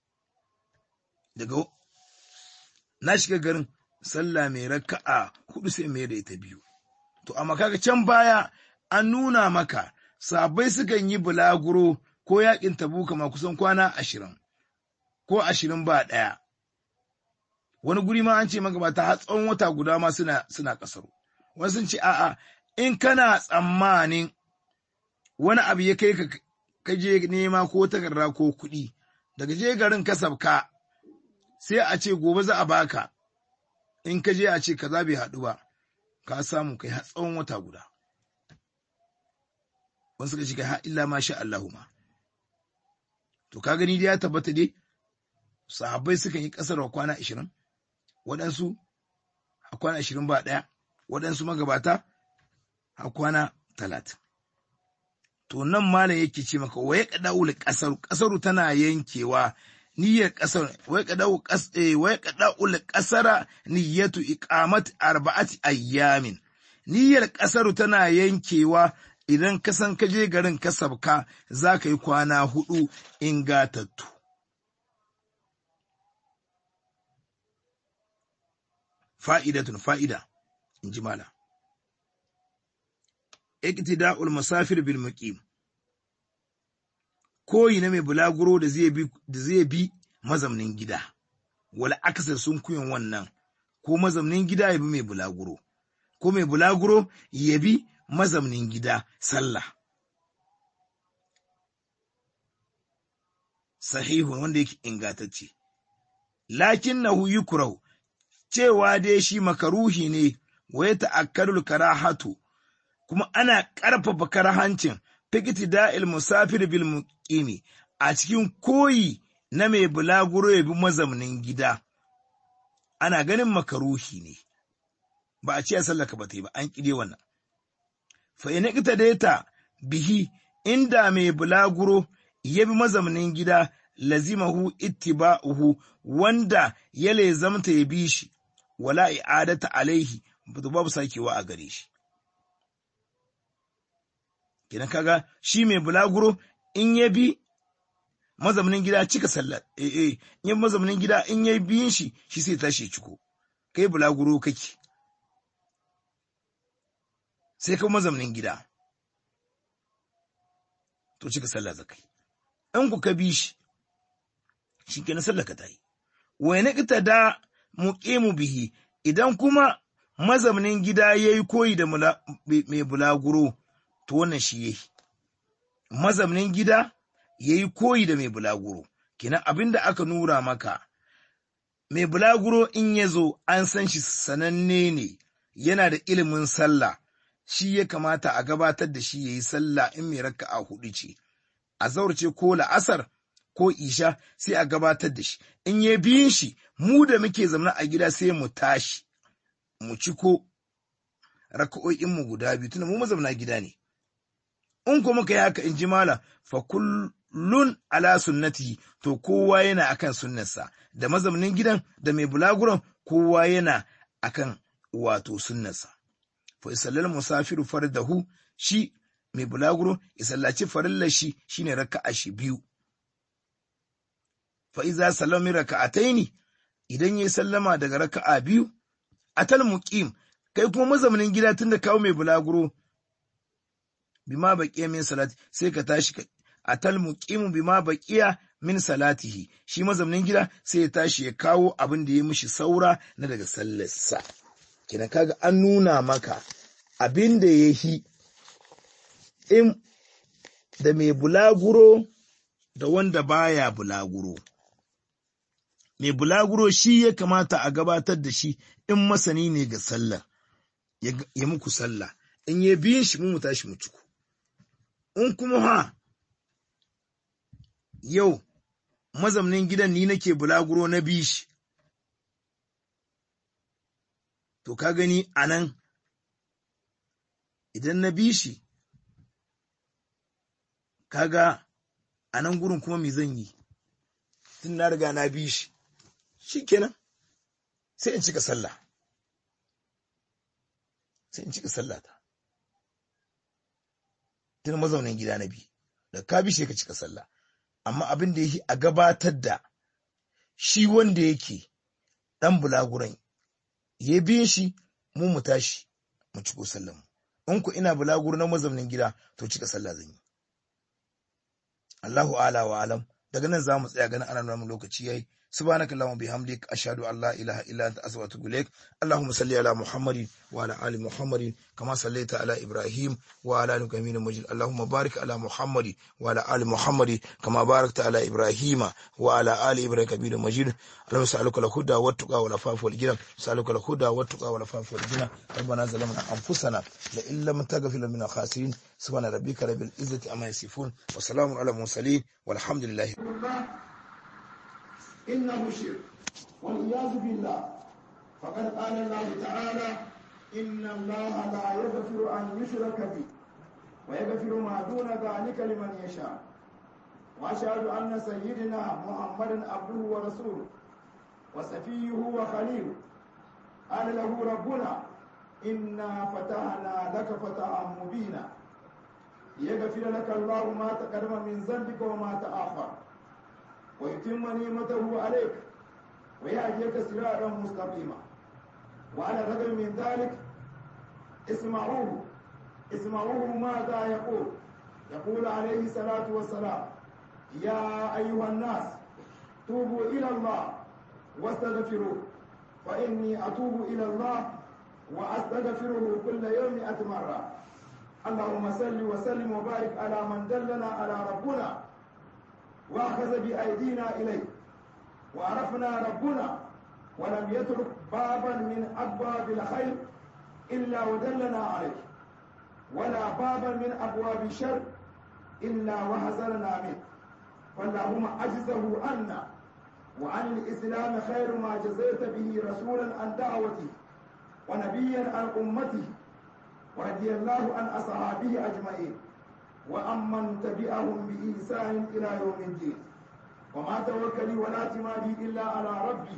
Daga na shiga garin sallah mai raka'a hudu sai mai da ita biyu. To, amma kaga can baya an nuna maka sabai sukan yi bulaguro ko yakin tabuka ma kusan kwana ashirin, ko ashirin ba ɗaya. Wani guri ma an ce magabata har tsawon wata guda ma suna, suna ƙasaru. Wani sun ce, a'a, in kana tsammanin wani abu ya kai ka kaje nema ko takarda ko kuɗi, daga je garin ka sabka, sai a ce gobe za a baka, in ka je a ce kaza bai haɗu ba, ka samu kai har tsawon wata guda. Wani suka ce kai har illa ma sha Allahu ma. To ka gani dai ya tabbata dai, sahabbai sukan yi ƙasar wa kwana ashirin, waɗansu a kwana ashirin ba ɗaya, waɗansu magabata a kwana talatin. To nan malam yake ce maka wa ya kada'ul ƙasaru, ƙasaru tana yankewa niyyar ƙasar wai kada'u wai kada'ul ƙasara niyyatu iqamat arba'ati ayyamin niyyar ƙasaru tana yankewa idan ka san ka je garin ka sabka za ka yi kwana hudu ingatattu. Fa'idatun fa'ida, in ji mala. Iktida'ul musafir bil muqim koyi na mai bulaguro da zai bi da zai bi mazamnin gida wala akasar sun kuyin wannan ko mazamnin gida ya bi mai bulaguro ko mai bulaguro ya bi mazamnin gida sallah sahihun wanda yake ingantacce lakinnahu yukrahu cewa dai shi makaruhi ne wa ya ta'akkarul karahatu kuma ana ƙarfafa karahancin fikiti da'il musafir bil muqimi a cikin koyi na mai bulaguro ya bi mazaunin gida ana ganin makaruhi ne ba a ce sallaka ba ta yi ba an ƙide wannan fa ina ita ta bihi inda mai bulaguro ya bi mazaunin gida lazimahu ittiba'uhu wanda ya lezamta ya bi shi wala i'adata alaihi babu sakewa a gare shi kenan kaga shi mai bulaguro in ya bi mazaunin gida cika sallar eh eh in ya mazaunin gida in ya biyin shi shi sai tashi ciko kai bulaguro kake sai ka mazaunin gida to cika sallah zakai in ku ka bi shi shi kenan sallar ka tayi wa na da muqimu bihi idan kuma mazaunin gida yayi koyi da mai bulaguro to wannan shi yayi mazaunin gida yayi koyi da mai bulaguro kenan abinda aka nura maka mai bulaguro in ya zo an san shi sananne ne yana da ilimin sallah shi ya kamata a gabatar da shi yayi sallah in mai raka'a hudu ce a zaurce ko la'asar ko isha sai a gabatar da shi in ya biyin shi mu da muke zamana a gida sai mu tashi mu ciko raka'o'in mu guda biyu tunda mu mazauna gida ne in kuma muka yi haka in ji mala fa kullun ala sunnati to kowa yana akan sunnarsa da mazaunin gidan da mai bulaguron kowa yana akan wato sunnarsa fa isallal musafiru fardahu shi mai bulaguro ya sallaci farillar shi shine raka'a shi biyu fa iza sallami raka'ataini idan yayi sallama daga raka'a biyu atal muqim kai kuma mazaunin gida tunda kawo mai bulaguro bima baqiya min salati sai ka tashi atal muqimu bima baqiya min salatihi shi mazaunin gida sai ya tashi ya kawo abin da ya mishi saura na daga sallarsa kina kaga an nuna maka abin da ya yi in da mai bulaguro da wanda baya bulaguro mai bulaguro shi ya kamata a gabatar da shi in masani ne ga sallah ya muku sallah in ya biyin shi mu tashi mu ciku in kuma ha yau mazamnin gidan ni nake bulaguro na bishi to ka gani a nan idan na bishi kaga a nan gurin kuma me zan yi tun na riga na bishi shi kenan sai in cika sallah sai in cika sallata tun mazaunin gida na bi da ka bi ka cika sallah amma abin da yake a gabatar da shi wanda yake dan bulaguran ya biyin shi mu mu tashi mu ciko sallah in ku ina bulaguro na mazaunin gida to cika sallah zan yi Allahu ala wa alam daga nan za mu tsaya ganin ana nuna lokaci yayi سبحانك اللهم وبحمدك أشهد أن لا إله إلا أنت أستغفرك وأتوب إليك اللهم صل على محمد وعلى آل محمد كما صليت على إبراهيم وعلى آل إبراهيم مجيد اللهم بارك على محمد وعلى آل محمد كما باركت على إبراهيم وعلى آل إبراهيم كبير مجيد اللهم اسألك الهدى والتقى والعفاف والغنى اسألك الهدى والتقى والعفاف والغنى ربنا ظلمنا أنفسنا لئن لم تغفر لنا خاسرين سبحان ربك رب العزة عما يصفون وسلام على المرسلين والحمد لله إنه شرك والعياذ بالله فقد قال الله تعالى إن الله لا يغفر أن يشرك به ويغفر ما دون ذلك لمن يشاء وأشهد أن سيدنا محمدا عبده ورسوله وسفيه وخليله قال له ربنا إنا فتحنا لك فتحا مبينا ليغفر لك الله ما تقدم من ذنبك وما تأخر ويتم نعمته عليك ويهديك صراطا مستقيما وعلى الرغم من ذلك اسمعوه اسمعوه ماذا يقول يقول عليه الصلاة والسلام يا أيها الناس توبوا إلى الله واستغفروه فإني أتوب إلى الله وأستغفره كل يوم مئة مرة اللهم صل وسلم وبارك على من دلنا على ربنا واخذ بايدينا اليه وعرفنا ربنا ولم يترك بابا من ابواب الخير الا ودلنا عليه ولا بابا من ابواب الشر الا وحذرنا منه فاللهم اجزه عنا وعن الاسلام خير ما جزيت به رسولا عن دعوته ونبيا عن امته ورضي الله عن اصحابه اجمعين وأمن تبعهم بإحسان إلى يوم الدين وما توكلي ولا اعتمادي إلا على ربي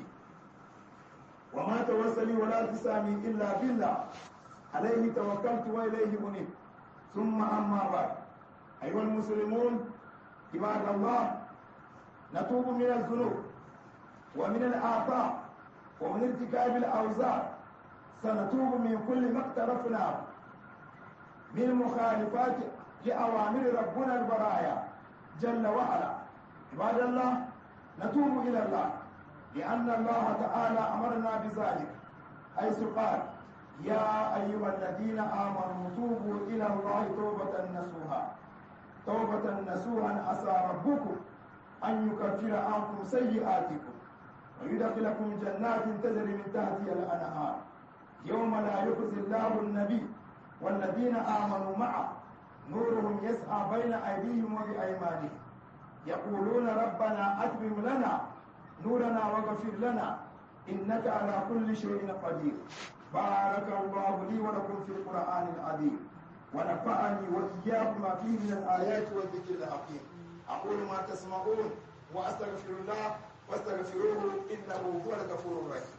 وما توسلي ولا اعتصامي إلا بالله عليه توكلت وإليه أنيب ثم أما بعد أيها المسلمون عباد الله نتوب من الذنوب ومن الآثام ومن ارتكاب الأوزار سنتوب من كل ما اقترفناه من مخالفات لأوامر ربنا البرايا جل وعلا عباد الله نتوب إلى الله لأن الله تعالى أمرنا بذلك حيث قال يا أيها الذين آمنوا توبوا إلى الله توبة نصوحا توبة نصوحا عسى ربكم أن يكفر عنكم سيئاتكم ويدخلكم جنات تجري من تحتها الأنهار يوم لا يخزي الله النبي والذين آمنوا معه نورهم يسعى بين أيديهم وبأيمانهم يقولون ربنا أتمم لنا نورنا واغفر لنا إنك على كل شيء قدير بارك الله لي ولكم في القرآن العظيم ونفعني وإياكم ما فيه من الآيات والذكر الحكيم أقول ما تسمعون وأستغفر الله واستغفروه إنه هو الغفور الرحيم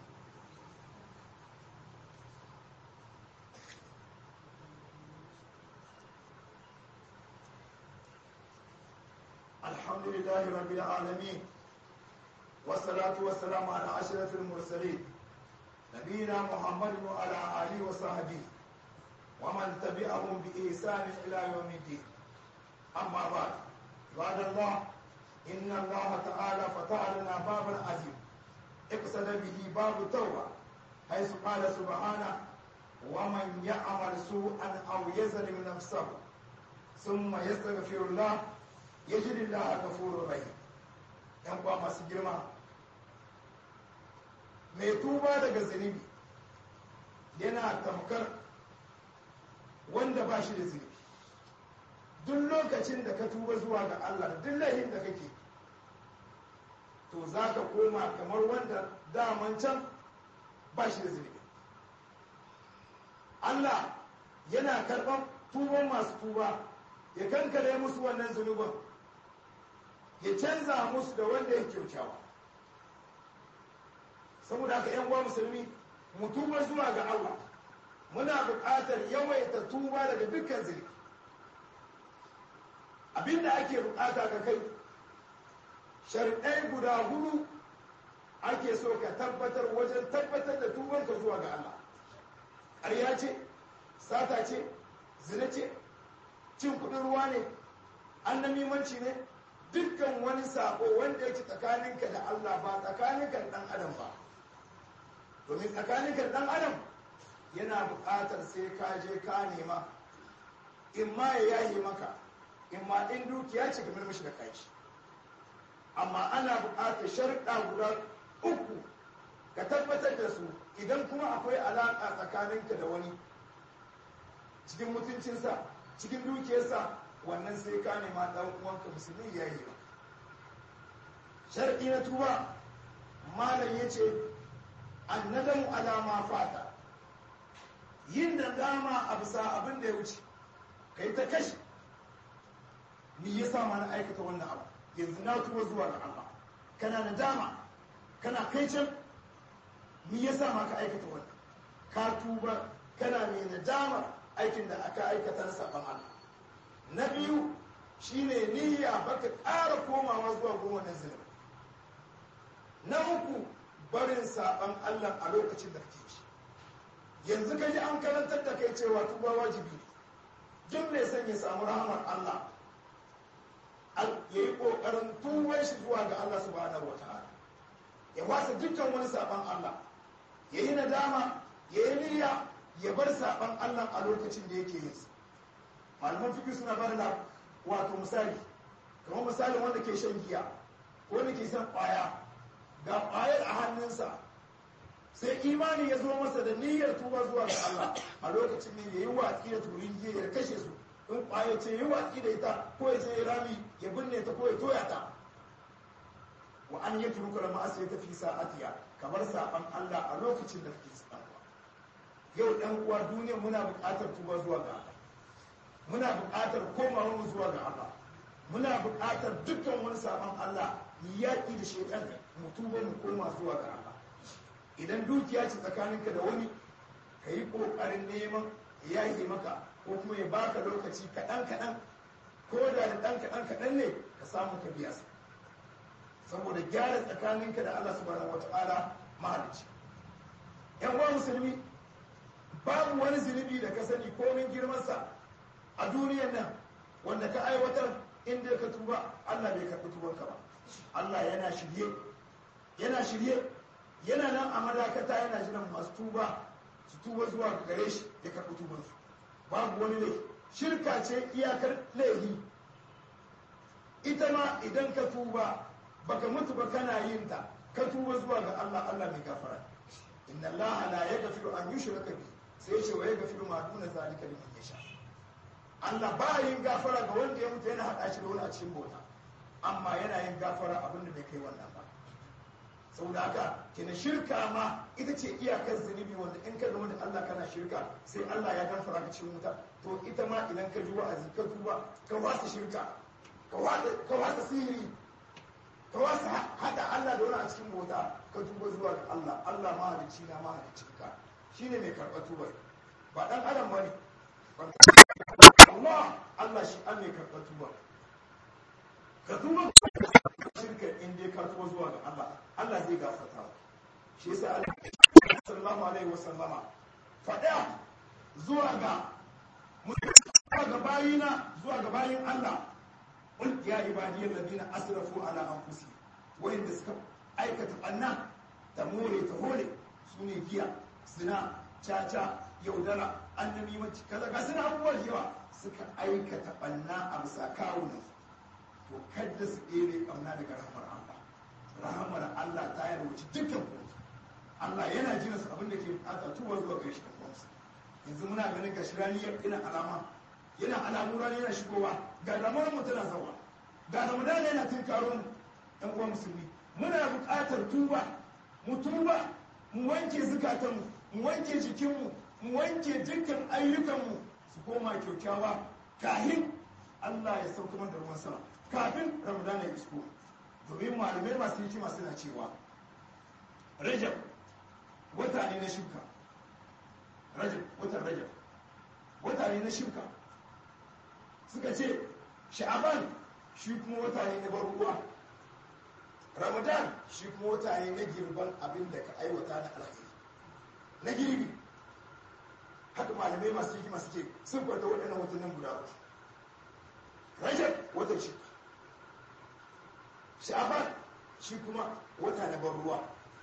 الحمد لله رب العالمين والصلاة والسلام على أشرف المرسلين نبينا محمد وعلى آله وصحبه ومن تبعهم بإحسان إلى يوم الدين أما بعد بعد الله إن الله تعالى فتح لنا بابا عظيم اقصد به باب التوبة حيث قال سبحانه ومن يعمل سوءا أو يظلم نفسه ثم يستغفر الله yajid Allah ghafurur rahim yan kwa masu girma mai tuba daga zunubi yana tamkar wanda ba shi da zunubi duk lokacin da ka tuba zuwa ga Allah da duk laifin da kake to za ka koma kamar wanda daman can ba shi da zunubi Allah yana karɓar tuban masu tuba ya kankare musu wannan zunubin ya canza musu da wanda ya kyaukyawa saboda haka yan uwa musulmi mu tuba zuwa ga Allah muna buƙatar yawaita tuba daga dukkan zunubi abinda ake buƙata ga kai shari'ai guda hudu ake so ka tabbatar wajen tabbatar da tubanka zuwa ga Allah ƙarya ce sata ce zina ce cin kuɗin ruwa ne annamimanci ne dukkan wani sako wanda yake tsakaninka da Allah ba tsakaninka da ɗan adam ba domin tsakaninka da ɗan adam yana buƙatar sai ka je ka nema in ma ya yaye maka in ma in dukiya ce kamar mishi da kai amma ana buƙatar sharuɗa guda uku ka tabbatar da su idan kuma akwai alaƙa tsakaninka da wani cikin mutuncinsa cikin dukiyarsa wannan sai ka nema ɗan uwanka musulmi ya yi ba shar'i na tuba malam ya ce annadamu alama fata yin da dama a bisa abin da ya wuce ka yi ta kashi ni ya sa mana aikata wannan abu yanzu na tuba zuwa ga Allah kana da dama kana kai can ni ya sa maka aikata wannan ka tuba kana mai nadamar aikin da aka aikata na saban Allah na biyu shine niyya baka ƙara komawa zuwa goma na zina na uku barin saban Allah a lokacin da kake ci yanzu ka ji an karantar da kai cewa tuba wajibi ne duk mai son ya samu rahamar Allah ya yi ƙoƙarin tuban shi zuwa ga Allah subhanahu wa ta'ala ya wasa dukkan wani saban Allah ya yi nadama ya yi niyya ya bar saban Allah a lokacin da yake yin sa malaman fiƙi suna bar da wato misali kamar misalin wanda ke shan giya ko wanda ke shan ƙwaya ga ƙwayar a hannunsa sai imani ya zo masa da niyyar tuba zuwa ga Allah a lokacin ne ya yi watsi da turin giya ya kashe su in ƙwaya ce ya yi watsi da ita ko ya je rami ya binne ta ko ya toya ta wa an yi turuka da ma'asa ya tafi sa'atiya kamar saban Allah a lokacin da kake sabanwa yau ɗan uwa duniya muna buƙatar tuba zuwa ga Allah muna buƙatar komawa mu zuwa ga Allah muna buƙatar dukkan wani saban Allah mu yaƙi da shaitan mu tuba mu koma zuwa ga Allah idan dukiya ce tsakaninka da wani ka yi ƙoƙarin neman ya yi maka ko kuma ya baka lokaci kaɗan kaɗan ko da da ɗan kaɗan kaɗan ne ka samu ka biya sa saboda gyara tsakaninka da Allah subhanahu wata'ala mahalicci yan uwa musulmi babu wani zunubi da ka sani komin girmansa a duniyar nan wanda ka aiwatar inda ka tuba Allah bai karɓi tubanka ba Allah yana shirye yana shirye yana nan a madakata yana jiran masu tuba su tuba zuwa gare shi ya karɓi tubansu babu wani laifi shirka ce iyakar laifi ita ma idan ka tuba baka mutu ba kana yin ta ka tuba zuwa ga Allah Allah mai gafara inna Allah la yaghfiru an yushraka bi sai ce wa yaghfiru ma duna zalika liman yasha Allah ba yin gafara ga wanda ya mutu yana hada shi da wani a cikin bauta amma yana yin gafara abin da bai kai wannan ba saboda haka kina shirka ma ita ce iyakar zunubi wanda in ka zama da Allah kana shirka sai Allah ya gafara ka cikin wuta to ita ma idan ka ji wa'azi ka tuba ka wasa shirka ka wasa sihiri ka wasu haɗa Allah da wani a cikin bauta ka tuba zuwa ga Allah Allah mahalicci na mahalicci ka shine mai karɓar tuba ba ɗan adam bane Allah Allah shi an mai karɓar tuba ka tuba shirka in dai ka tuba zuwa ga Allah Allah zai gafarta shi yasa Allah sallallahu alaihi wasallama faɗa zuwa ga zuwa ga bayina zuwa ga bayin Allah قل يا عبادي الذين اسرفوا على انفسهم وين suka aikata banna ta more ta hole su ne giya sina caca yaudara annabi mace kaza ga suna abubuwan yawa suka aikata banna a bisa kawunan to kadda su ɗere ƙauna daga rahamar Allah rahamar Allah ta yarwaci dukkan kuma Allah yana jina su abin da ke bukata tuwa zuwa ga shi yanzu muna ganin gashi rani yana alama yana alamu rani yana shigowa ga ramar mu tana zawa ga ramadan yana tunkaro mu ɗan uwan musulmi muna buƙatar tuba mu tuba mu wanke zukatanmu mu wanke jikinmu mu wanke dukkan ayyukanmu su koma kyaukyawa kahin Allah ya sauka mana da ruwan sama kafin ramadan ya isko domin malamai masu hikima suna cewa rajab wata ne na shuka rajab watan rajab wata ne na shuka suka ce sha'aban shi kuma wata ne na ruwa ramadan shi kuma wata ne na girban abin da ka aiwata na alkhairi na girbi haka malamai masu hikima suke sun kwanta waɗannan watannin guda uku rajab watan shuka sha'aban shi kuma wata na ban ruwa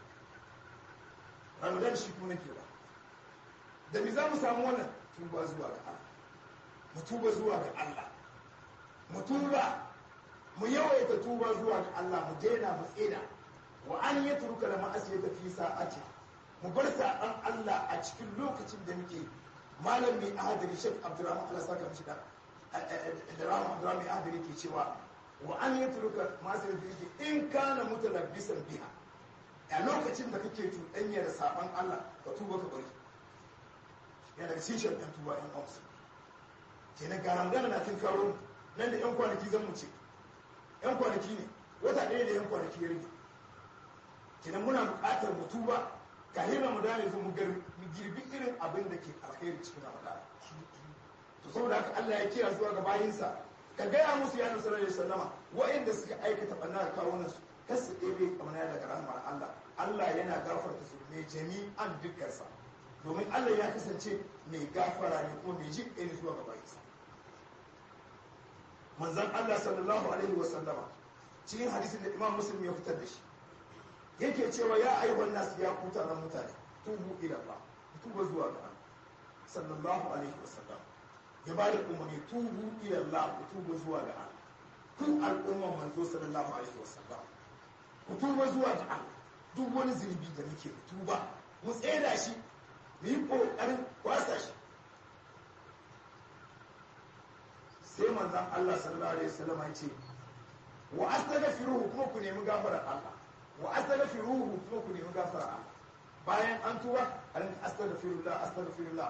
ramadan shi kuma na girba da me za mu samu wannan tuba zuwa ga Allah mu tuba zuwa ga Allah mu tuba mu yawaita tuba zuwa ga Allah mu daina mu tsina wa an yatruka la ma'asiyata fi sa'ati mu bar saɓan Allah a cikin lokacin da muke malam mai ahadari shek abdurrahman Allah saka mishi da da rahman abdurrahman mai ahadari ke cewa wa an yatruka ma'asiyata fi in kana mutalabbisan biha a lokacin da kake cuɗanya da saɓan Allah ka tuba ka bari yana daga cikin sharɗin tuba in amsa kenan ga ramadan na tun karo nan da yan kwanaki zan mu ce yan kwanaki ne wata ɗaya da yan kwanaki ya rage kenan muna buƙatar mu tuba kafin ramadan ya zo mu girbi irin abin da ke alkhairi cikin ramadan to saboda haka Allah ya kira zuwa ga bayinsa ka gaya musu ya nasarar da sallama wa'inda suka aikata ɓanna da kawunan su kar su ɗebe kamar daga rahmar Allah Allah yana gafarta su mai jami'an dukkansa domin Allah ya kasance mai gafara ne kuma mai jin ɗaya zuwa ga bayinsa manzan Allah sallallahu alaihi wa sallama cikin hadisin da Imam Muslim ya fitar da shi yake cewa ya ayyuhan nas ya kuta ran mutane tubu ila Allah tuba zuwa ga Allah sallallahu alaihi wa sallam ya ba da umarni tubu ila Allah tuba zuwa ga Allah ku al'umman manzo sallallahu alaihi wa sallam ku tuba zuwa ga Allah duk wani zunubi da muke tuba mu tseda shi mu yi kokarin kwasa shi sai manzan Allah sallallahu alaihi wasallam ya ce wa astaghfiruhu kuma ku nemi gafarar Allah wa astaghfiruhu kuma ku nemi gafarar Allah bayan an tuba a rinka astaghfirullah astaghfirullah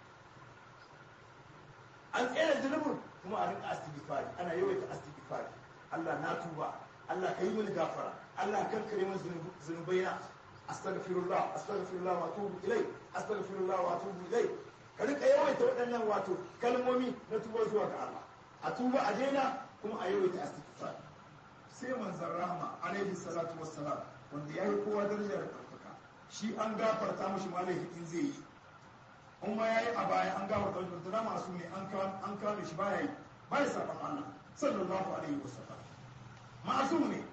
an tsere zunubin kuma a rinka astighfari ana yawaita astighfari Allah na tuba Allah ka yi mini gafara Allah kan kare min zunubaina astaghfirullah astaghfirullah wa atubu ilai astaghfirullah wa atubu ilai ka rika yawaita waɗannan wato kalmomi na tuba zuwa ga Allah a tuba a daina kuma a yawaita astighfar sai manzon rahma alaihi salatu wassalam wanda yayi kowa daraja da ɗaukaka shi an gafarta mishi malai in zai yi in ma yayi a baya an gafarta mishi da masu ne an an kame shi baya yi baya saban Allah sallallahu alaihi wasallam ma'asum ne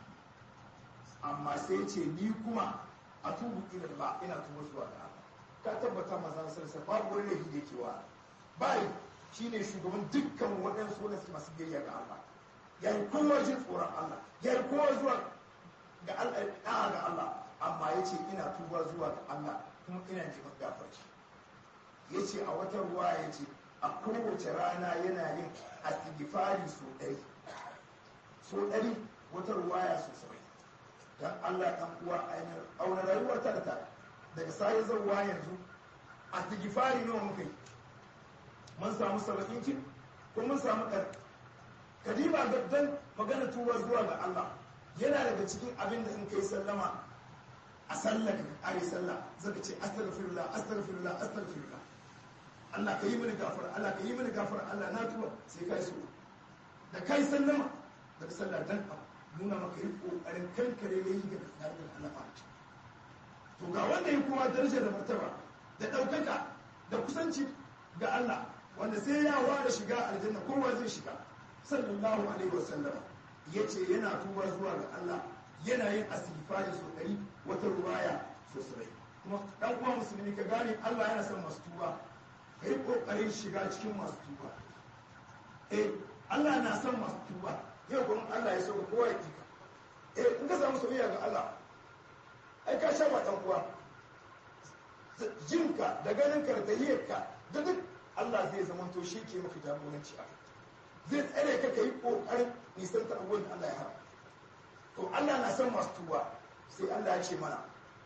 amma sai ce ni kuma a tubu ila Allah ina tuba zuwa ga Allah ka tabbata maza sarsa babu wani laifi da yake wa bai shine shugaban dukkan waɗansu wanda su masu biyayya ga Allah ya yi kowa jin tsoron Allah ya yi kowa zuwa ga Allah ɗa'a ga Allah amma ya ce ina tuba zuwa ga Allah kuma ina neman gafarci ya ce a wata ruwa ya ce a kowace rana yana yin astighfari so ɗari so ɗari wata ruwaya so sabai don Allah ɗan uwa ainihin auna rayuwar ta da ta daga sai zauwa yanzu a tigifari nawa muka yi mun samu saba'in kin ko mun samu ɗan kadima ga dan magana tuba zuwa ga Allah yana daga cikin abin da in kai sallama a sallar ka kare sallah zaka ce astaghfirullah astaghfirullah astaghfirullah Allah ka yi mini gafara Allah ka yi mini gafara Allah na tuba sai kai so da kai sallama daga sallah dan nuna maka yi kokarin kankare ne yi ga tsarin Allah ba to ga wanda ya kowa daraja da martaba da ɗaukaka da kusanci ga Allah wanda sai ya ware shiga aljanna kowa zai shiga sallallahu alaihi wasallam ya ce yana tuba zuwa ga Allah yana yin asifari so ɗari wata ruwaya so sarai kuma ɗan uwa musulmi ka gane Allah yana son masu tuba ka yi ƙoƙarin shiga cikin masu tuba eh Allah na son masu tuba yau kuma Allah ya so ka kowa ya kika eh in ka samu soyayya ga Allah ai ka sha ɗan uwa jinka da ganinka da tahiyyarka da duk Allah zai zamanto shi ke maka jagoranci a zai tsare ka kai kokarin nisan ta abubuwan da Allah ya haram to Allah na san masu tuba sai Allah ya ce mana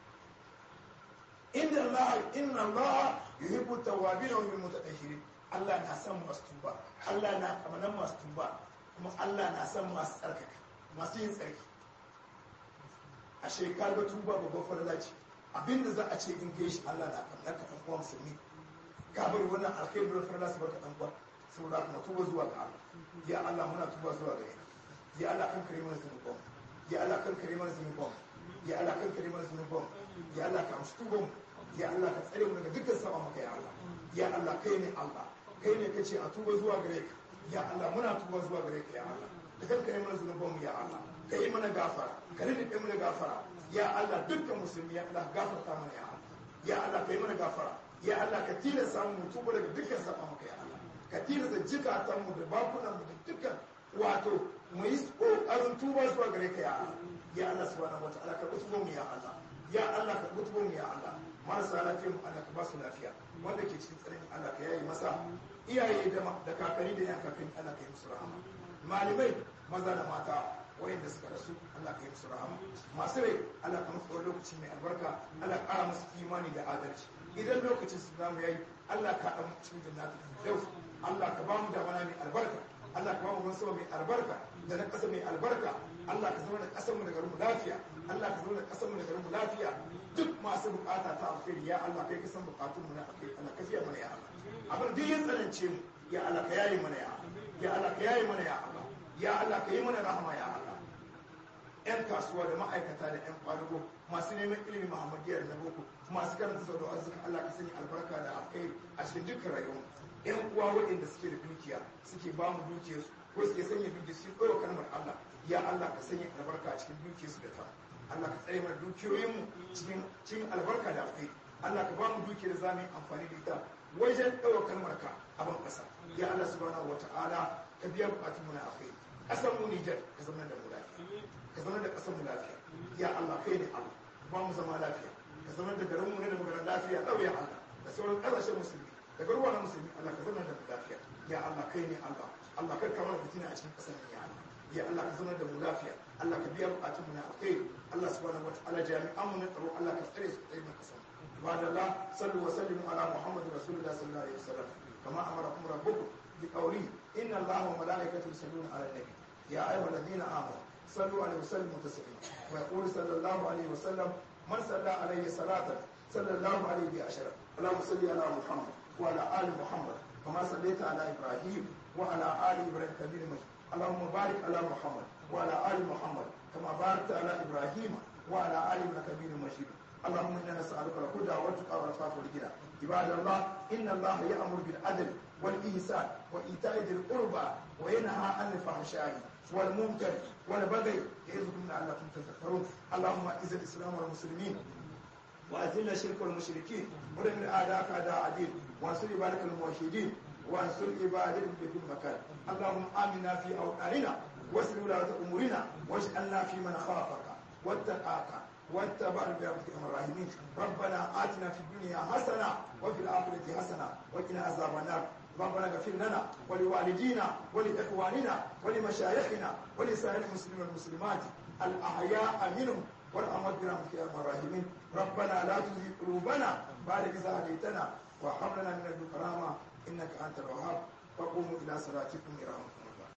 inna Allah inna Allah yuhibbu tawwabin wa yuhibbu mutatahhirin Allah na san masu tuba Allah na kamanan masu tuba kuma Allah na san masu tsarkaka masu yin tsarki a shekar ga tuba babban farla ce abinda za a ce in kai shi Allah na kamar ka ɗan uwa musulmi ka bari wannan alkhairu da farla su barka ɗan uwa saboda kuma tuba zuwa ga Allah ya Allah muna tuba zuwa ga ya Allah kan kare mana zunuban ya Allah kan kare mana zunuban ya Allah kan kare mana zunuban ya Allah ka amshi tuban ya Allah ka tsare mu daga dukkan saba maka ya Allah ya Allah kai ne Allah kai ne kace a tuba zuwa gare ka ya Allah muna tuba zuwa gare ka ya Allah da kan kare mana zunuban mu ya Allah ka yi mana gafara ka rike mana gafara ya Allah dukkan musulmi ya Allah gafarta mana ya Allah ya Allah ka yi mana gafara ya Allah ka tilasta mu tuba daga dukkan saba maka ya Allah ka tilasta jikatan mu da bakunan mu da dukkan wato mu yi kokarin tuba zuwa gare ka ya Allah ya Allah subhanahu wataala ka kutubo mu ya Allah ya Allah ka kutubo mu ya Allah marasa lafiya mu Allah ka ba su lafiya wanda ke cikin tsarin Allah ka yayi masa iyaye da da kakanni da yan kakanni Allah ka yi musu rahama malamai maza da mata wayanda suka rasu Allah ka yi musu rahama masu rai Allah ka musu lokaci mai albarka Allah ka ƙara musu imani da adalci idan lokacin su zamu yayi Allah ka ɗan cikin jannatin firdaus Allah ka ba mu da mana mai albarka Allah ka ba mu sama mai albarka da na ƙasa mai albarka Allah ka zama da ƙasar mu da garin mu lafiya Allah ka zama da ƙasar mu da garin mu lafiya duk masu bukata ta alkhairi ya Allah kai ka san bukatun mu na alkhairi Allah ka fiya mana ya Allah abin duk yin tsanance mu ya Allah ka yayi mana ya Allah ya Allah ka yayi mana ya Allah ya Allah ka yi mana rahama ya Allah yan kasuwa da ma'aikata da yan kwadugo masu neman ilimi muhammadiyar na boko masu karanta sau da arziki Allah ka sani albarka da alkhairi a cikin dukkan rayuwa yan uwa waɗanda suke da dukiya suke ba mu dukiyarsu ko suke sanya dukiyarsu su ɗora kalmar Allah ya Allah ka sanya albarka a cikin dukiyarsu da ta Allah ka tsare mana dukiyoyinmu cikin cikin albarka da alkhairi Allah ka ba mu dukiyar za mu yi amfani da ita wajen ɗaura kalmar ka a ban ƙasa ya Allah subhanahu wata'ala ka biya bukatun mu na alkhairi ƙasar mu Nijar ka zama da mu lafiya ka zama da ƙasar mu lafiya ya Allah kai ne Allah ba mu zama lafiya ka zama da garin mu ne da magana lafiya ɗauya Allah da sauran ƙasashen musulmi da garuwa na musulmi Allah ka zama da mu lafiya ya Allah kai ne Allah Allah kar ka mana fitina a cikin ƙasar mu ya Allah ya Allah ka zama da mu lafiya Allah ka biya bukatun mu na alkhairi Allah subhanahu wata'ala jami'an mu na tsaro Allah ka tsare su tsaye na ƙasar بعد الله صلوا وسلموا على محمد رسول الله صلى الله عليه وسلم كما امركم ربكم بقوله ان الله وملائكته يصلون على النبي يا ايها الذين امنوا صلوا عليه وسلموا تسليما ويقول صلى الله عليه وسلم من صلى عليه صلاه صلى الله عليه بعشره اللهم صل على محمد وعلى ال محمد كما صليت على ابراهيم وعلى ال ابراهيم كبير مجيد اللهم بارك على محمد وعلى ال محمد كما باركت على ابراهيم وعلى ال ابراهيم كبير مجيد اللهم انا نسالك الهدى والتقى والعفاف والغنى عباد الله ان الله يامر بالعدل والاحسان وايتاء ذي القربى وينهى عن الفحشاء والمنكر والبغي يعظكم لعلكم تذكرون اللهم اعز الاسلام والمسلمين واذل الشرك والمشركين ودمر اعداءك اعداء الدين وانصر عبادك الموحدين وانصر عبادك في كل مكان اللهم امنا في اوطاننا واسر ولاة امورنا واجعلنا في من خافك واتقاك واتبع برحمتك الراحمين ربنا آتنا في الدنيا حسنة وفي الآخرة حسنة وقنا عذاب النار ربنا اغفر لنا ولوالدينا ولإخواننا ولمشايخنا ولسائر المسلمين والمسلمات الأحياء منهم والأموات برحمتك يا أرحم الراحمين ربنا لا تزغ قلوبنا بعد إذ هديتنا وهب لنا من لدنك رحمة إنك أنت الوهاب وقوموا إلى صلاتكم يرحمكم